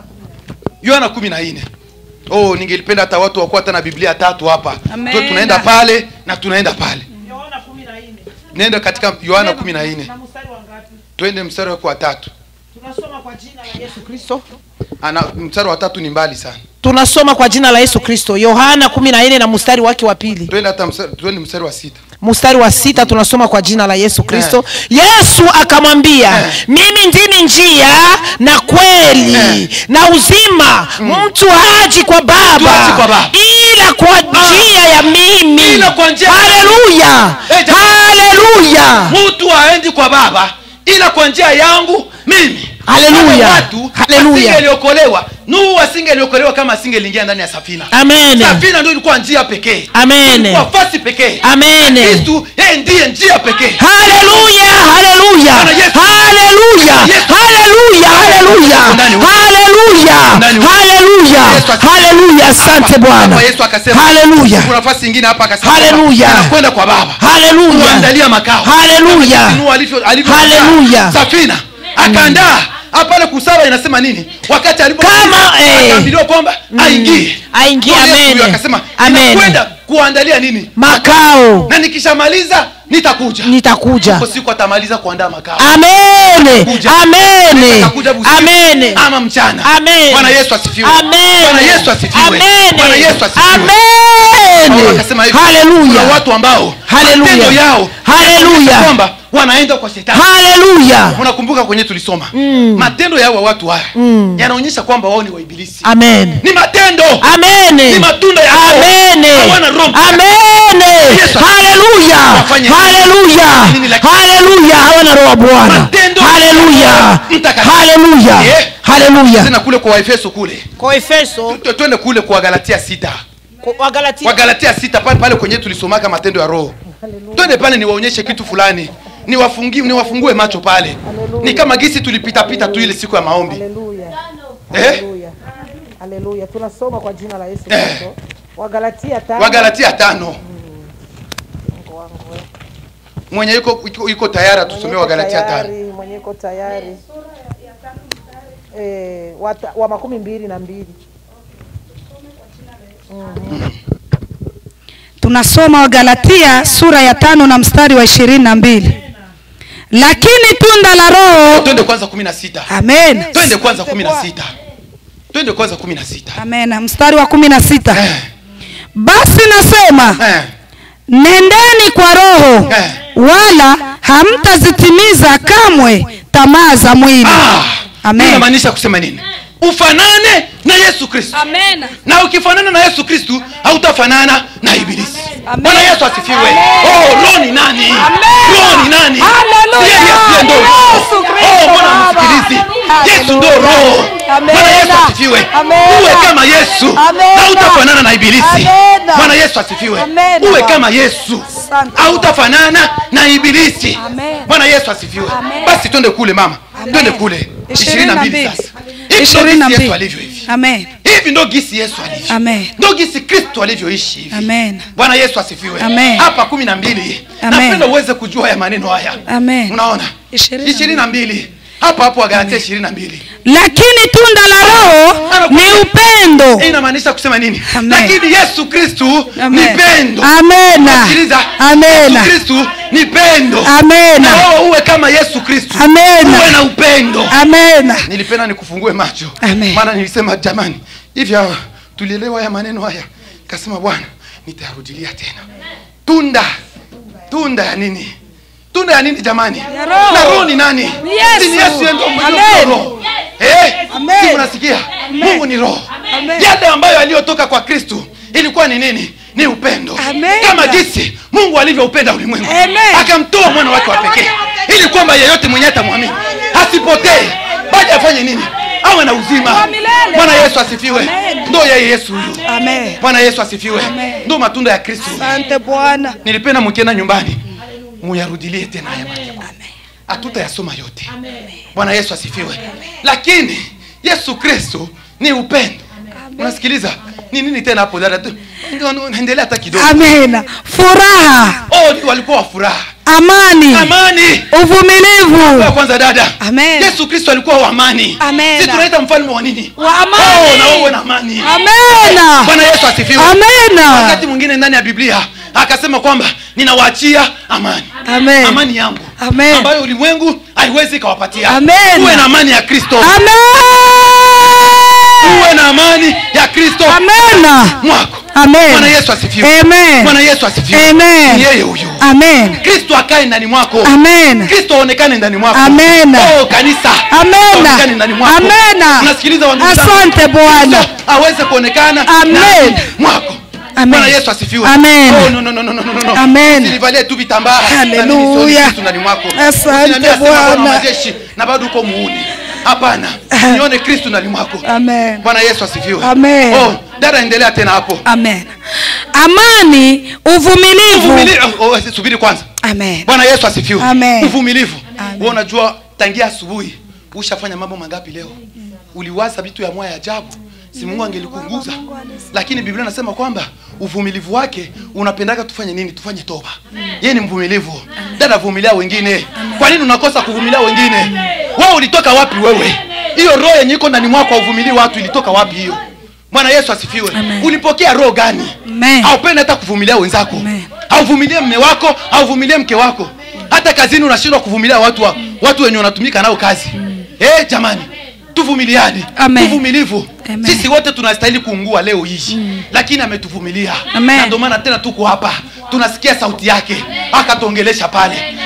yohana kumi na nne oh ningelipenda hata watu wakuwa hata na biblia tatu hapa Amen. tu tunaenda pale na tunaenda pale nenda katika yohana kumi na nne twende mstari wake wa tatu tunasoma kwa jina la yesu kristo ana mstari wa tatu ni mbali sana tunasoma kwa jina la yesu kristo yohana kumi na nne na mstari wake wa pili twende hata mstari, twende mstari wa sita mstari wa sita tunasoma kwa jina la yesu kristo yesu akamwambia Eh. mimi ndimi njia na kweli Eh. na uzima mtu haji kwa Mtu haji kwa baba Baba. ila kwa njia ya mimi Ila kwa njia- haleluya Eh, jamani. haleluya mtu haendi kwa baba ila kwa njia yangu mimi Haleluya. Kama watu Haleluya. wasingeliokolewa nuhu asingeliokolewa kama asingeliingia ndani ya safina amene safina ndio ilikuwa njia pekee amene ilikuwa fasi pekee amene kristu yeye ndiye njia pekee haleluya haleluya Bwana Yesu. haleluya Yesu. haleluya haleluya Ndani huko. haleluya Ndani huko. haleluya Yesu asifiwe. haleluya asante Hapa bwana yesu akasema haleluya kuna nafasi ingine hapa akasema Haleluya. kwamba anakwenda kwa baba haleluya kuandalia makao Haleluya. Kama jinsi Nuhu alivyo- alivyo- Haleluya. safina akaandaa hapa pale kusaba inasema nini wakati alipo Kama, eh. akaambiliwa kwamba aingie aingie, Ndio Yesu amen. huyo akasema Amen. inakwenda kuandalia nini makao na nikishamaliza nitakuja nitakuja Hapo siku atamaliza kuandaa makao amene Kuja. amene Atakuja usiku amene ama mchana Amen. bwana yesu asifiwe Amen. bwana yesu asifiwe Amen. bwana yesu asifiwe Paulo Amen. akasema hivi Haleluya. kuna watu ambao Haleluya. matendo yao Haleluya. yanaonyesha kwamba wanaenda kwa shetani haleluya unakumbuka kwenye tulisoma Mm. matendo ya hawa watu haya Mm. yanaonyesha kwamba wao ni waibilisi amen ni matendo amene ni matunda ya Roho. amene Hawana Roho Mtakatifu. amene Yesu. haleluya Wafanye nini? haleluya Nini lakini? haleluya hawana roho wa bwana Matendo haleluya ya Roho Mtakatifu. haleluya Eh. haleluya tena kule kwa waefeso kule kwa efeso Tu- twende kule kwa galatia sita kwa galatia kwa galatia sita pale pale kwenye tulisomaka matendo ya roho twende pale niwaonyeshe kitu fulani niwafungi niwafungue macho pale ni kama gisi tulipitapita tu ile siku ya maombi haleluya eh? haleluya haleluya tunasoma kwa jina la yesu Eh. kristo wagalatia tano wagalatia tano mwenye yuko, yuko, yuko tayari atusomee wagalatia tano mwenye iko tayari eh, wata, wa makumi mbili na mbili tunasoma wagalatia sura ya tano na mstari wa ishirini na mbili lakini tunda la roho twende kwanza kumi na sita amen twende kwanza kumi na sita twende kwanza kumi na sita amen mstari wa kumi na sita Eh, basi nasema eh, nendeni kwa roho Eh. wala hamtazitimiza kamwe tamaa za mwili ah, amen inamaanisha kusema nini ufanane na yesu kristo amen na ukifanana na yesu kristu hautafanana na ibilisi Amen. bwana yesu asifiwe Amen. oh, roho ni nani roho ni nani Hallelujah. Yeye Yesu ndo roho. Yesu Kristo Oh, mbona Baba. msikilizi yesu ndo Hallelujah. roho Amen. bwana yesu asifiwe Amen. uwe kama yesu Amen. na utafanana na ibilisi Amen. bwana yesu asifiwe Amen. uwe kama yesu Asante. hautafanana na ibilisi Amen. bwana yesu asifiwe Amen. basi twende kule mama Amen. twende kule ishirini na mbili sasa Hivi ndo ishirini na gisi yesu mbili alivyo hivi amen hivi ndo gisi yesu alivyo Amen. ndo gisi kristo alivyoishi hivi Amen. bwana yesu asifiwe Amen. hapa kumi na mbili Amen. napenda uweze kujua ya maneno haya Amen. unaona Ishirini na ishirini na mbili hapa hapo wagalatia ishirini na mbili lakini tunda la roho ni upendo Hii inamaanisha kusema nini Amen. lakini yesu kristu ni Amen. pendo amena sikiliza amena yesu kristu ni pendo amena na wewe uwe kama yesu kristu uwe amena na upendo amena nilipenda nikufungue macho Amen. maana nilisema jamani hivi hawa tulielewa haya maneno haya kasema bwana nitayarudilia tena tunda tunda ya nini tunda ya nini jamani Ya Roho. na roho ni nani Yesu. Si ni yesu yeye ndio mwenye Amen. roho eh Amen. si unasikia mungu ni roho Amen. yale ambayo aliyotoka kwa kristu ilikuwa ni nini ni upendo Amen. kama jinsi mungu alivyoupenda ulimwengu Amen. akamtoa mwana wake wa pekee ili kwamba yeyote mwenye atamwamini asipotee bali afanye nini awe na uzima Wa milele. bwana yesu asifiwe Amen. ndo yeye yesu huyu amen bwana yesu asifiwe Amen. ndo matunda ya kristo asante bwana nilipenda mkienda nyumbani muyarudilie tena haya maandiko hatutayasoma yote bwana yesu asifiwe lakini yesu kristo ni upendo unasikiliza ni nini tena hapo dada Tu- endelea hata kidogo amena furaha oh, ni walikuwa wa furaha amani amani uvumilivu Kwa kwanza dada Amen. yesu kristo alikuwa wa amani Amen. si tunaita mfalme wa nini Wa amani. oh, na wewe na amani amena bwana yesu asifiwe amena wakati mwingine ndani ya biblia akasema kwamba ninawaachia amani Amen. amani yangu Amen. ambayo ulimwengu haiwezi ikawapatia Amen. uwe na amani ya kristo amen uwe na amani ya kristo amena mwako Amen. bwana yesu asifiwe Amen. bwana yesu asifiwe Amen. ni yeye huyu amen kristo akae ndani mwako amen kristo aonekane ndani mwako Amen. oh, kanisa Amen. aonekane ndani mwako Amen. unasikiliza wandugu zangu? Asante Bwana. Kristo aweze kuonekana Amen. ndani mwako Amen. bwana yesu asifiwe Amen. oh, no, no, no, no, no, no, no. Amen. Usinivalie tu vitambaa Hallelujah. na mimi sioni Kristo ndani mwako Asante Usiniambie sema Bwana wa Bwana. majeshi na bado uko muuni hapana nione kristo ndani mwako Amen. bwana yesu asifiwe Amen. oh, dada endelea tena hapo amen amani uvumilivu Uvumili- oh, oh, subiri kwanza amen bwana yesu asifiwe Amen. uvumilivu Amen. wewe unajua tangia asubuhi ushafanya mambo mangapi leo uliwaza vitu ya moya ya ajabu si mungu angelikunguza lakini biblia nasema kwamba uvumilivu wake unapendaka tufanye nini tufanye toba yeye ni mvumilivu dada vumilia wengine kwa nini unakosa kuvumilia wengine wewe ulitoka wapi wewe hiyo roho yenye iko ndani mwako hauvumilii watu ilitoka wapi hiyo bwana yesu asifiwe Amen. ulipokea roho gani Amen. haupendi hata kuvumilia wenzako Amen. hauvumilie mme wako hauvumilie mke wako hata kazini unashindwa kuvumilia watu wa, watu wenye unatumika nao kazi eh jamani tuvumiliane Amen. uvumilivu Amen. sisi wote tunastahili kuungua leo hii lakini ametuvumilia Amen. na ndio maana tena tuko hapa tunasikia sauti yake akatuongelesha pale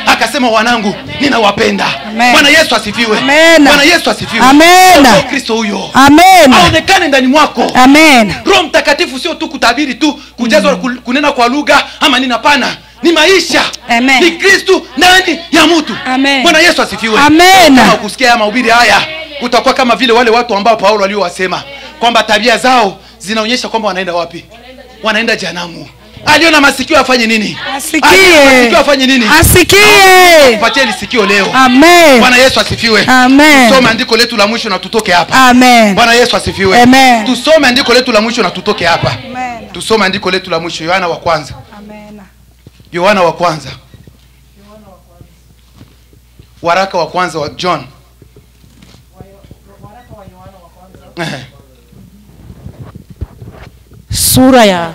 akasema wanangu ninawapenda Amen. bwana yesu asifiwe Amen. bwana yesu asifiwe Amen. Ndio kristo huyo amen aonekane ndani mwako amen roho mtakatifu sio tu kutabiri tu kujazwa mm. kunena kwa lugha ama nini hapana ni maisha Amen. ni kristu ndani ya mtu Amen. bwana yesu asifiwe Amen. kama kusikia haya mahubiri haya utakuwa kama vile wale watu ambao paulo aliowasema kwamba tabia zao zinaonyesha kwamba wanaenda wapi wanaenda janamu aliyo na masikio afanye nini asikie Aliye na masikio afanye nini asikie patie lisikio leo amen bwana yesu asifiwe Amen. tusome andiko letu la mwisho na tutoke hapa amen bwana yesu asifiwe Amen. tusome andiko letu la mwisho na tutoke hapa Amen. tusome andiko letu la mwisho yohana wa kwanza Amen. yohana wa kwanza waraka wa kwanza wa john Ehe. sura ya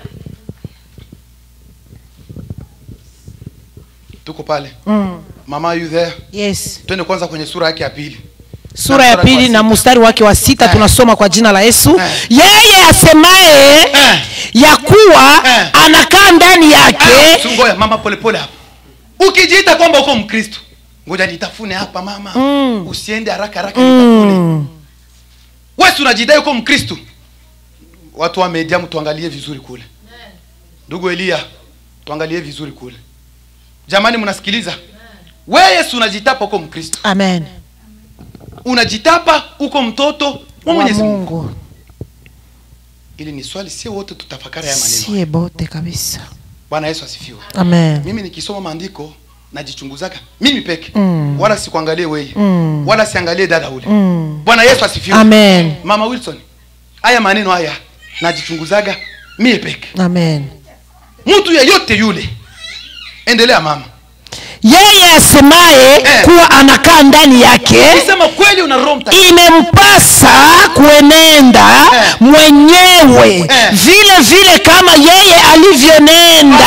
tuko pale mm. mama you there yes twende kwanza kwenye sura yake ya pili sura ya mstari wa pili na sita. mstari wake wa sita Eh. tunasoma kwa jina la yesu Eh. yeye asemaye Eh. ya kuwa Eh. anakaa ndani Ah, yake ngoja mama polepole hapa ukijiita kwamba uko mkristo ngoja nitafune hapa mama Mm. usiende haraka haraka nitafune mm. wesi unajidai uko mkristo watu wa mediamu tuangalie vizuri kule ndugu elia tuangalie vizuri kule jamani mnasikiliza we yesu unajitapa uko mkristo amen unajitapa uko mtoto wa wa mwenyezi mungu mungu ili ni swali sio wote tutafakari haya maneno sie bote kabisa bwana yesu asifiwe amen mimi nikisoma maandiko najichunguzaga mimi peke Mm. wala sikuangalie weye Mm. wala siangalie dada ule mm. bwana yesu asifiwe amen mama wilson haya maneno haya najichunguzaga mie peke amen mtu yeyote yule endelea mama yeye asemaye Eh. kuwa anakaa ndani yake nisema kweli una roho mtakatifu imempasa kuenenda Eh. mwenyewe Eh. vile vile kama yeye alivyonenda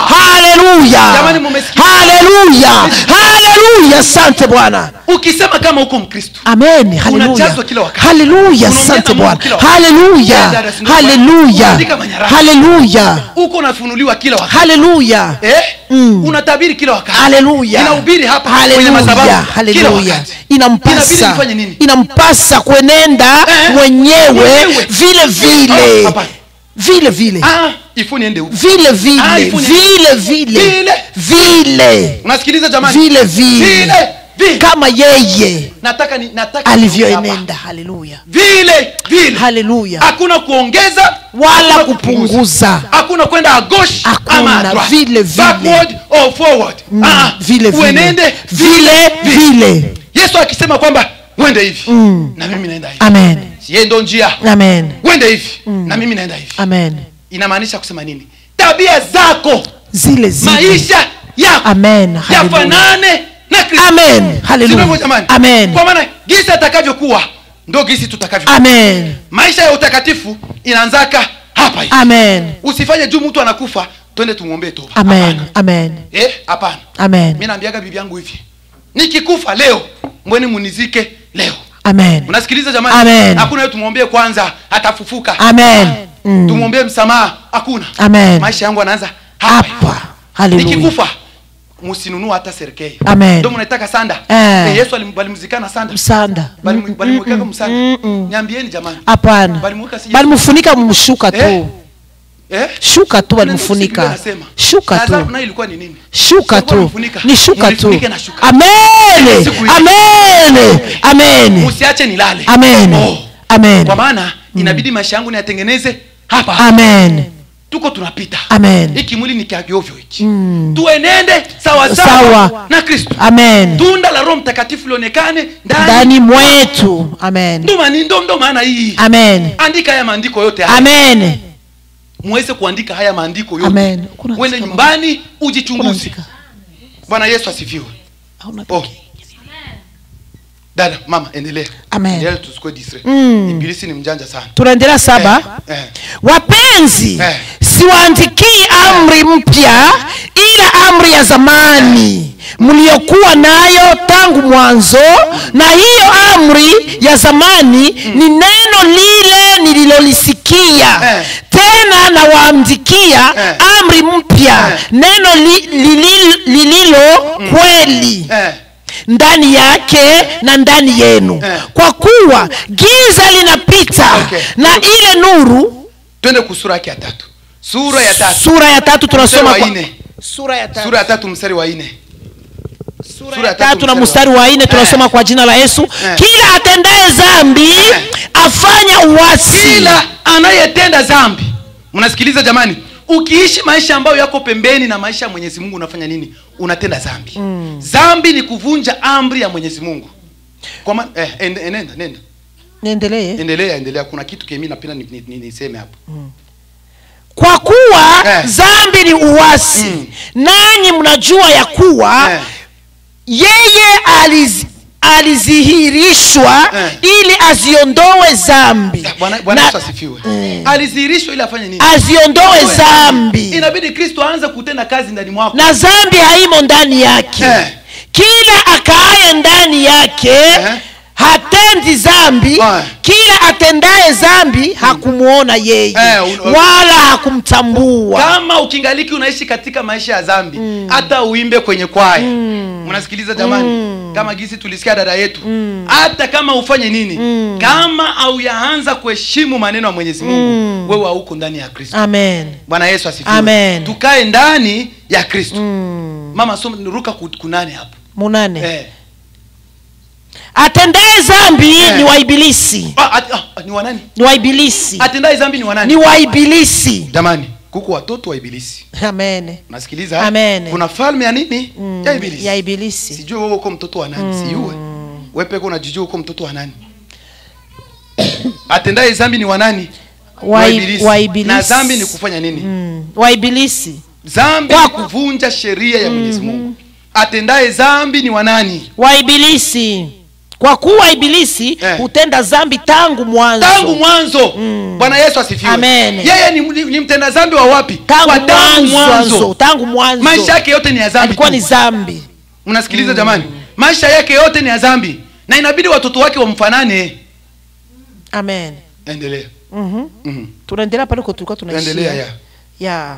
haleluya Jamani, mumesikia? haleluya haleluya asante bwana ukisema kama uko mkristo amen haleluya Unajazwa kila wakati. haleluya Unaongea asante na Mungu bwana kila wakati. haleluya Eh, dada, si ndio? haleluya Unaandika manyaraka. haleluya uko unafunuliwa kila wakati haleluya eh? Mm. unatabiri kila wakati haleluya inahubiri hapa kwenye haleluya madhabahu kila haleluya wakati inabidi inampasa nifanye nini inampasa kuenenda Eh. mwenyewe Mwenyewe. vile Ah, vile hapana. vile vile ah, ifu niende huko vile Ah, vile ifu ni- vile vile Vile. vile unasikiliza jamani vile vile vile vile kama yeye nataka ni nataka alivyoenenda haleluya vile vile haleluya hakuna kuongeza wala hakuna kupunguza hakuna kwenda à gauche Hakuna, ama à droite. vile, vile. backward or forward Mm, ah, vile vile uenende vile vile yesu akisema kwamba uende hivi Mm. na mimi naenda hivi amen siye ndo njia amen uende hivi na mimi naenda hivi amen inamaanisha kusema nini tabia zako zile zile maisha yako amen haleluya yafanane na kristo amen haleluya Sivyo jamani amen kwa maana gisi atakavyokuwa ndo gisi tutakavyo amen maisha ya utakatifu inaanzaka hapa hivi amen usifanye juu mtu anakufa twende tumwombee toba amen Hapana. amen eh hapana amen mi naambiaga bibi yangu hivi nikikufa leo mbweni munizike leo amen unasikiliza jamani Amen. hakuna yo tumwombee kwanza atafufuka amen Mm. tumwombee msamaha hakuna amen maisha yangu anaanza hapa hivi. hapa haleluya nikikufa musinunua hata serikei Amen. ndo mnaitaka sanda Eh. Eh, yesu alim- walimzikana sanda msanda Balimu- balimwekeka Mm, mm, msanda mm, mm. niambieni jamani hapana Balimweka si Yesu. balimfunika mshuka Eh? tu eh? shuka tu Biblia balimfunika inasema. shuka Lazaro tu naye ilikuwa ni nini shuka Sikuwa tu mfunika. ni shuka tu Mnifunike na shuka. amen Siku hiyo. amen amen usiache nilale amen Oh. amen kwa maana inabidi maisha yangu niyatengeneze hapa amen tuko tunapita amen hiki mwili ni kiagiovyo hiki Mm. tuenende sawa Sawa. sawa na kristo amen tunda la roho mtakatifu lionekane ndani ndani mwetu amen ndo mani- ndo ndo maana hii amen andika haya maandiko yote haya amen muweze kuandika haya maandiko yote Amen. Kuna uende andika nyumbani ujichunguze Unaandika. bwana yesu asifiwe Hauna oh. pekee. dada mama endelea Amen. endelea tusikue distre Mm. ibilisi ni mjanja sana tunaendelea saba eh, eh. wapenzi Eh. siwaandikii amri mpya ila amri ya zamani mliokuwa nayo tangu mwanzo na hiyo amri ya zamani ni neno lile nililolisikia Eh. tena nawaandikia Eh. amri mpya Eh. neno li, lililo, lililo kweli eh, ndani yake na ndani yenu Eh. kwa kuwa giza linapita Okay. na ile nuru twende kusura yake ya tatu sura ya tatu sura ya tatu tunasoma Mstari wa kwa, nne. sura ya tatu sura ya tatu mstari wa nne sura ya tatu na mstari wa nne Eh. tunasoma kwa jina la yesu Eh. kila atendaye dhambi afanya uasi kila anayetenda dhambi mnasikiliza jamani ukiishi maisha ambayo yako pembeni na maisha ya mwenyezi mungu unafanya nini unatenda dhambi dhambi ni kuvunja amri ya mwenyezi mungu kwa maana eh, en- enenda nenda niendelee endelea endelea kuna kitu kemi napenda ni- ni- ni- niseme hapo kwa kuwa Eh. dhambi ni uasi Mm. nanyi mnajua ya kuwa Eh, yeye aliz, alizihirishwa Eh. ili aziondoe dhambi bwana bwana Na- yesu asifiwe Eh. alidhihirishwa ili afanye nini aziondoe dhambi inabidi kristo aanze kutenda kazi ndani mwako na dhambi haimo ndani yake Eh. kila akaaye ndani yake Eh. hatendi dhambi Eh. kila atendaye dhambi hakumwona yeye Eh, un- wala hakumtambua kama ukingaliki unaishi katika maisha ya dhambi hata uimbe kwenye kwaya mnasikiliza jamani kama gisi tulisikia dada yetu hata kama ufanye nini kama auyaanza kuheshimu maneno ya mwenyezi mungu wewe hauko ndani ya kristo amen bwana yesu asifiwe Amen. tukae ndani ya kristo mama soma ruka ku- kunane hapo munane eh. atendaye dhambi Eh. ni waibilisi ah, at, ah, ni wanani ni waibilisi atendaye dhambi ni wanani ni waibilisi jamani kuko watoto wa ibilisi amen nasikiliza Amen. kuna falme ya nini ya ibilisi ya ibilisi sijue wewe uko mtoto wa nani sijue wewe peke unajijua uko mtoto wa nani atendaye dhambi ni wa nani Wa Wai- ibilisi. waibilisi. na dhambi ni kufanya nini Mm, waibilisi dhambi Kwa- ni kuvunja sheria ya mwenyezi mungu atendaye dhambi ni wa nani waibilisi kwa kuwa ibilisi Eh. hutenda dhambi tangu mwanzo tangu mwanzo bwana yesu asifiwe Amen. yeye ni, ni, ni mtenda dhambi wa wapi tangu Wa tangu mwanzo tangu mwanzo maisha yake yote ni ya dhambi alikuwa tu. ni dhambi mnasikiliza jamani maisha yake yote ni ya dhambi na inabidi watoto wake wamfanane amen endelea Mhm. Mhm. tunaendelea pale kwa tulikuwa tunaishia endelea ya ya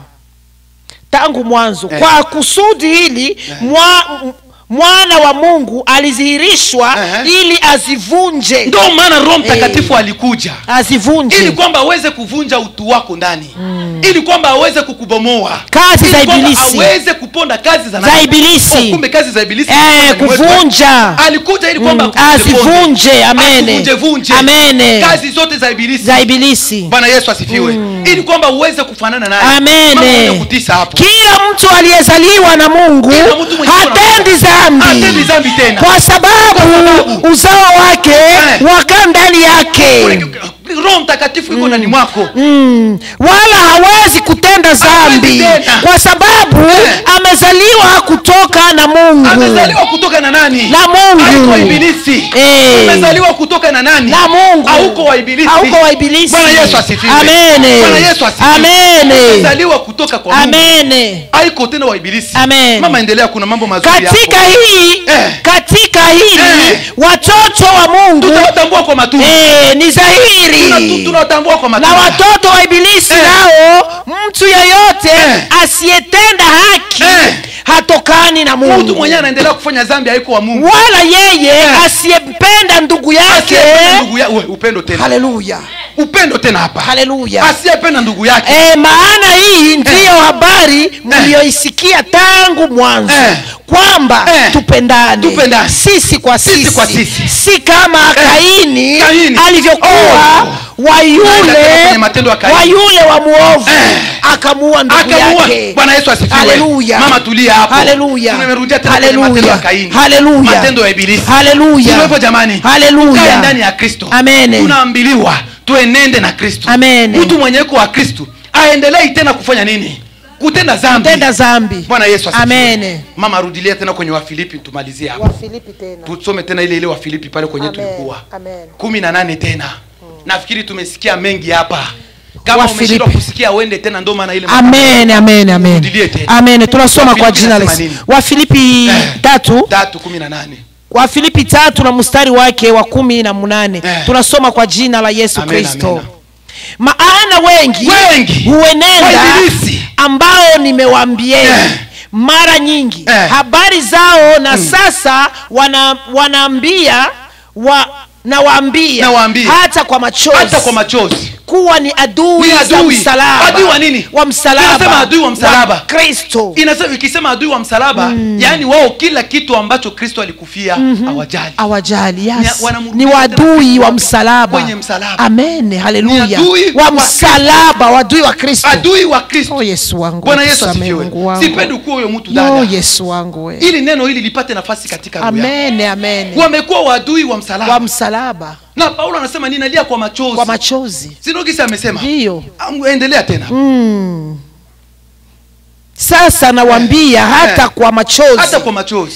tangu mwanzo Eh. kwa kusudi hili mwa, m- mwana wa mungu alidhihirishwa Eh. ili azivunje ndio maana roho mtakatifu alikuja azivunje ili kwamba aweze kuvunja utu wako ndani ili kwamba aweze kukubomoa Kazi Ili za kwamba ibilisi. aweze kuponda kazi za Za nani? ibilisi. Oh, kumbe kazi za ibilisi Eh, ziko ndani mwetu, eh. kuvunja. alikuja ili kwamba Mm, akuvunje ponde. azivunje, amene. Akuvunje-vunje. Amene. kazi zote za ibilisi za ibilisi bwana yesu asifiwe ili kwamba uweze kufanana naye Mama amene mwenye kutisa hapo kila mtu aliyezaliwa na mungu Kila mtu mwenye hatendi dhambi Hatendi dhambi tena. kwa sababu sababu. uzao wake Eh. wakaa ndani yake roho mtakatifu iko ndani mwako mm. wala hawezi kutenda dhambi tena. kwa sababu Eh. amezaliwa kutoka na mungu amezaliwa kutoka na nani Na Mungu. Haiko ibilisi Eh. amezaliwa kutoka na nani na mungu hauko wa ibilisi hauko wa ibilisi bwana yesu asifiwe amene bwana yesu asifiwe amene amezaliwa kutoka kwa mungu amene haiko tena wa ibilisi Amen. mama endelea kuna mambo mazuri katika hapo. hii Eh. katika hili Eh. watoto wa mungu tutawatambua kwa matunda eh, ni Tuna- tu- dhahiri tunawatambua kwa na matunda watoto wa ibilisi Eh. nao mtu yeyote Eh. asiyetenda haki Eh. hatokani na mtu mungu mwenyewe anaendelea kufanya dhambi haiko wa mungu wala yeye Eh. asiyempenda ndugu yake asiyependa ndugu ya, we, upendo tena haleluya upendo tena hapa haleluya asiyependa ndugu yake E, maana hii ndiyo habari mliyoisikia tangu mwanzo Eh. kwamba Eh. tupendane Tupendane. sisi kwa Sisi sisi, kwa sisi. si kama Kaini, Kaini. alivyokuwa Oh. wa Tunaenda tena yule kwenye matendo ya Kaini. wa yule wa muovu Eh. akamuua ndugu akamuua yake bwana yesu asifiwe Haleluya. mama tulia hapo Haleluya. tumerudia tena kwenye Haleluya. matendo ya kaini Haleluya. matendo ya ibilisi Haleluya. Sivyo hivyo jamani Haleluya. Tukae ndani ya kristo Amene. tunaambiliwa tuenende na kristo Amene. mtu mwenyeko wa kristo aendelei tena kufanya nini kutenda dhambi tenda zambi bwana yesu asifiwe. Amene. mama rudilia tena kwenye wafilipi tumalizie hapo Wafilipi tena tusome tena ile ile wafilipi pale kwenye Amen. tulikuwa Amen. kumi na nane tena nafikiri tumesikia mengi hapa kama Wafilipi. umeshindwa kusikia uende tena ndo maana ile amen amen amen Rudilie tena. amen tunasoma kwa Wafilipi jina la inasema Yesu nini? wafilipi Eh. tatu tatu kumi na nane wafilipi tatu na mstari wake wa kumi na munane Eh. tunasoma kwa jina la yesu Amen, kristo amen. maana wengi, Wengi. huenenda Wainjilisti. ambao nimewaambieni Eh. mara nyingi Eh. habari zao na sasa wana, wanaambia wa, nawaambia Nawaambia. hata kwa machozi hata kwa machozi kuwa ni adui, Ni za adui. msalaba Adui wa nini? wa msalaba Inasema adui wa msalaba. kristo inasema ikisema adui wa msalaba yaani wao kila kitu ambacho kristo alikufia hawajali awajali yes. Ni- wanamrudisha ni wadui tena wa msalaba kwenye msalaba. amen Ni haleluya adui wa wa msalaba wadui wa kristo adui wa kristo oh yesu wangu bwana yesu tusamehe asifiwe Mungu wangu. sipendi kuwa huyo mtu Yo, dada yesu wangu we ili neno hili lipate nafasi katika roho yako. amen amen wamekuwa wadui wa msalaba wa msalaba na paulo anasema ninalia kwa machozi kwa machozi sinogisi amesema ndiyo Am- endelea tena mm. sasa nawambia hata Eh. kwa machozi hata kwa machozi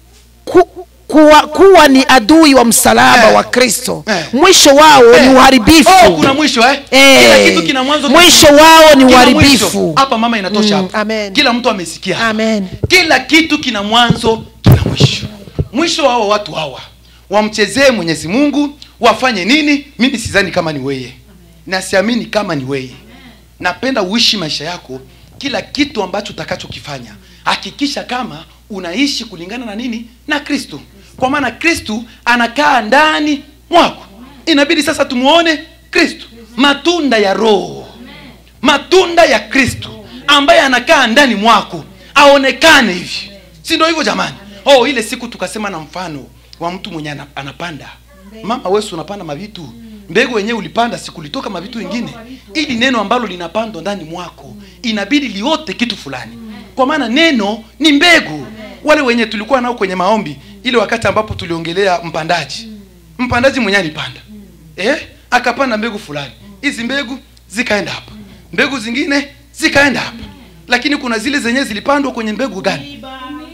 ku, kuwa, kuwa ni adui wa msalaba Eh. wa kristo Eh. mwisho wao Eh. ni uharibifu oh, kuna mwisho eh? Eh. kila kitu kina mwanzo kina mwisho wao ni Kila uharibifu mwisho. hapa mama inatosha Mm, hapa. amen. kila mtu amesikia hapa. amen kila kitu kina mwanzo kina mwisho mwisho hawa watu hawa wamchezee mwenyezi mungu wafanye nini mimi sidhani kama ni weye na siamini kama ni weye napenda uishi maisha yako kila kitu ambacho utakachokifanya hakikisha kama unaishi kulingana na nini na kristo kwa maana kristu anakaa ndani mwako inabidi sasa tumuone kristo matunda ya roho matunda ya kristo ambaye anakaa ndani mwako aonekane hivi si ndio hivyo jamani oh ile siku tukasema na mfano wa mtu mwenye ana- anapanda mama wesu unapanda mavitu mbegu wenyewe ulipanda sikulitoka mavitu wengine ili neno ambalo linapandwa ndani mwako inabidi liote kitu fulani kwa maana neno ni mbegu wale wenye tulikuwa nao kwenye maombi ile wakati ambapo tuliongelea mpandaji mpandaji mwenyewe alipanda eh, akapanda mbegu fulani hizi mbegu zikaenda hapa mbegu zingine zikaenda hapa lakini kuna zile zenyewe zilipandwa kwenye mbegu gani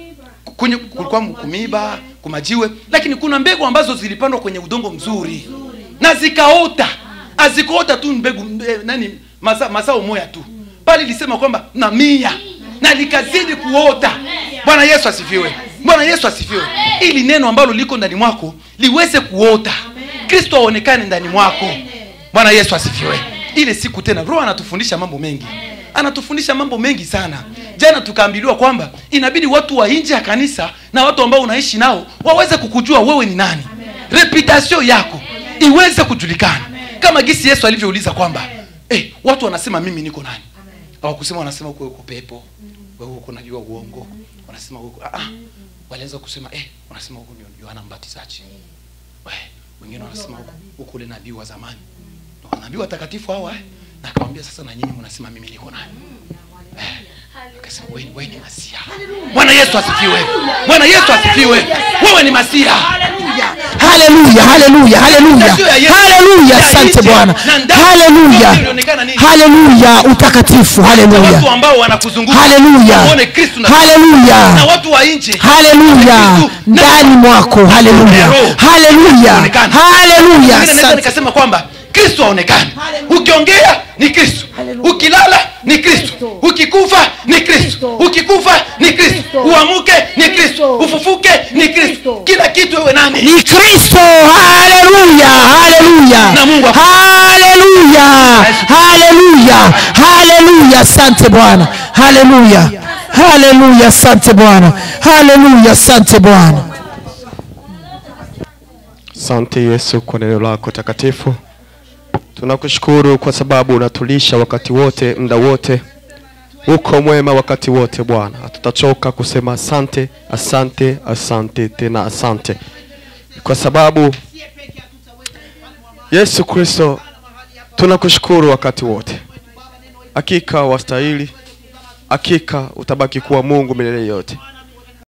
kwenye kulikuwa kumiba kumajiwe lakini kuna mbegu ambazo zilipandwa kwenye udongo mzuri na zikaota azikuota tu mbegu eh, nani maza, mazao moya tu bali ilisema kwamba na mia na likazidi kuota bwana yesu asifiwe bwana yesu asifiwe ili neno ambalo liko ndani mwako liweze kuota kristo aonekane ndani mwako bwana yesu asifiwe ile siku tena roho anatufundisha mambo mengi anatufundisha mambo mengi sana jana tukaambiliwa kwamba inabidi watu wa nje ya kanisa na watu ambao unaishi nao waweze kukujua wewe ni nani reputation yako iweze kujulikana kama gisi yesu alivyouliza kwamba eh, watu wanasema mimi niko nani hawakusema wanasema uko uko pepo wewe uko najua uongo wanasema uko ah, ah. walianza kusema eh, wanasema huko ni yohana mbatizaji We, wengine wanasema huko huko ule nabii wa zamani Na wanabii watakatifu hawa eh? na akamwambia sasa na nyinyi mnasema mimi niko nani eh, akasema wewe wewe ni masia bwana yesu asifiwe bwana yesu asifiwe wewe ni masia haleluya haleluya haleluya Sio ya Yesu. haleluya Ya asante nje bwana na ndani haleluya yote ilionekana nini? haleluya utakatifu Na watu haleluya ambao wanakuzunguka haleluya waone kristu na, haleluya na watu wa nje haleluya Kristu na- ndani mwako haleluya Roho. haleluya Onekana. haleluya Mimi naweza asante nikasema kwamba kristo aonekane ukiongea ni kristo ukilala ni kristo ukikufa ni kristo ukikufa ni kristo uamuke ni kristo ufufuke ni kristo kila kitu wewe nani ni kristo haleluya haleluya Na Mungu aku- haleluya haleluya haleluya asante bwana haleluya haleluya asante bwana haleluya asante bwana Asante Yesu kwa neno lako takatifu. Tunakushukuru kwa sababu unatulisha wakati wote, muda wote. Uko mwema wakati wote Bwana. Hatutachoka kusema asante, asante, asante tena asante. Kwa sababu Yesu Kristo tunakushukuru wakati wote. Hakika wastahili. Hakika utabaki kuwa Mungu milele yote.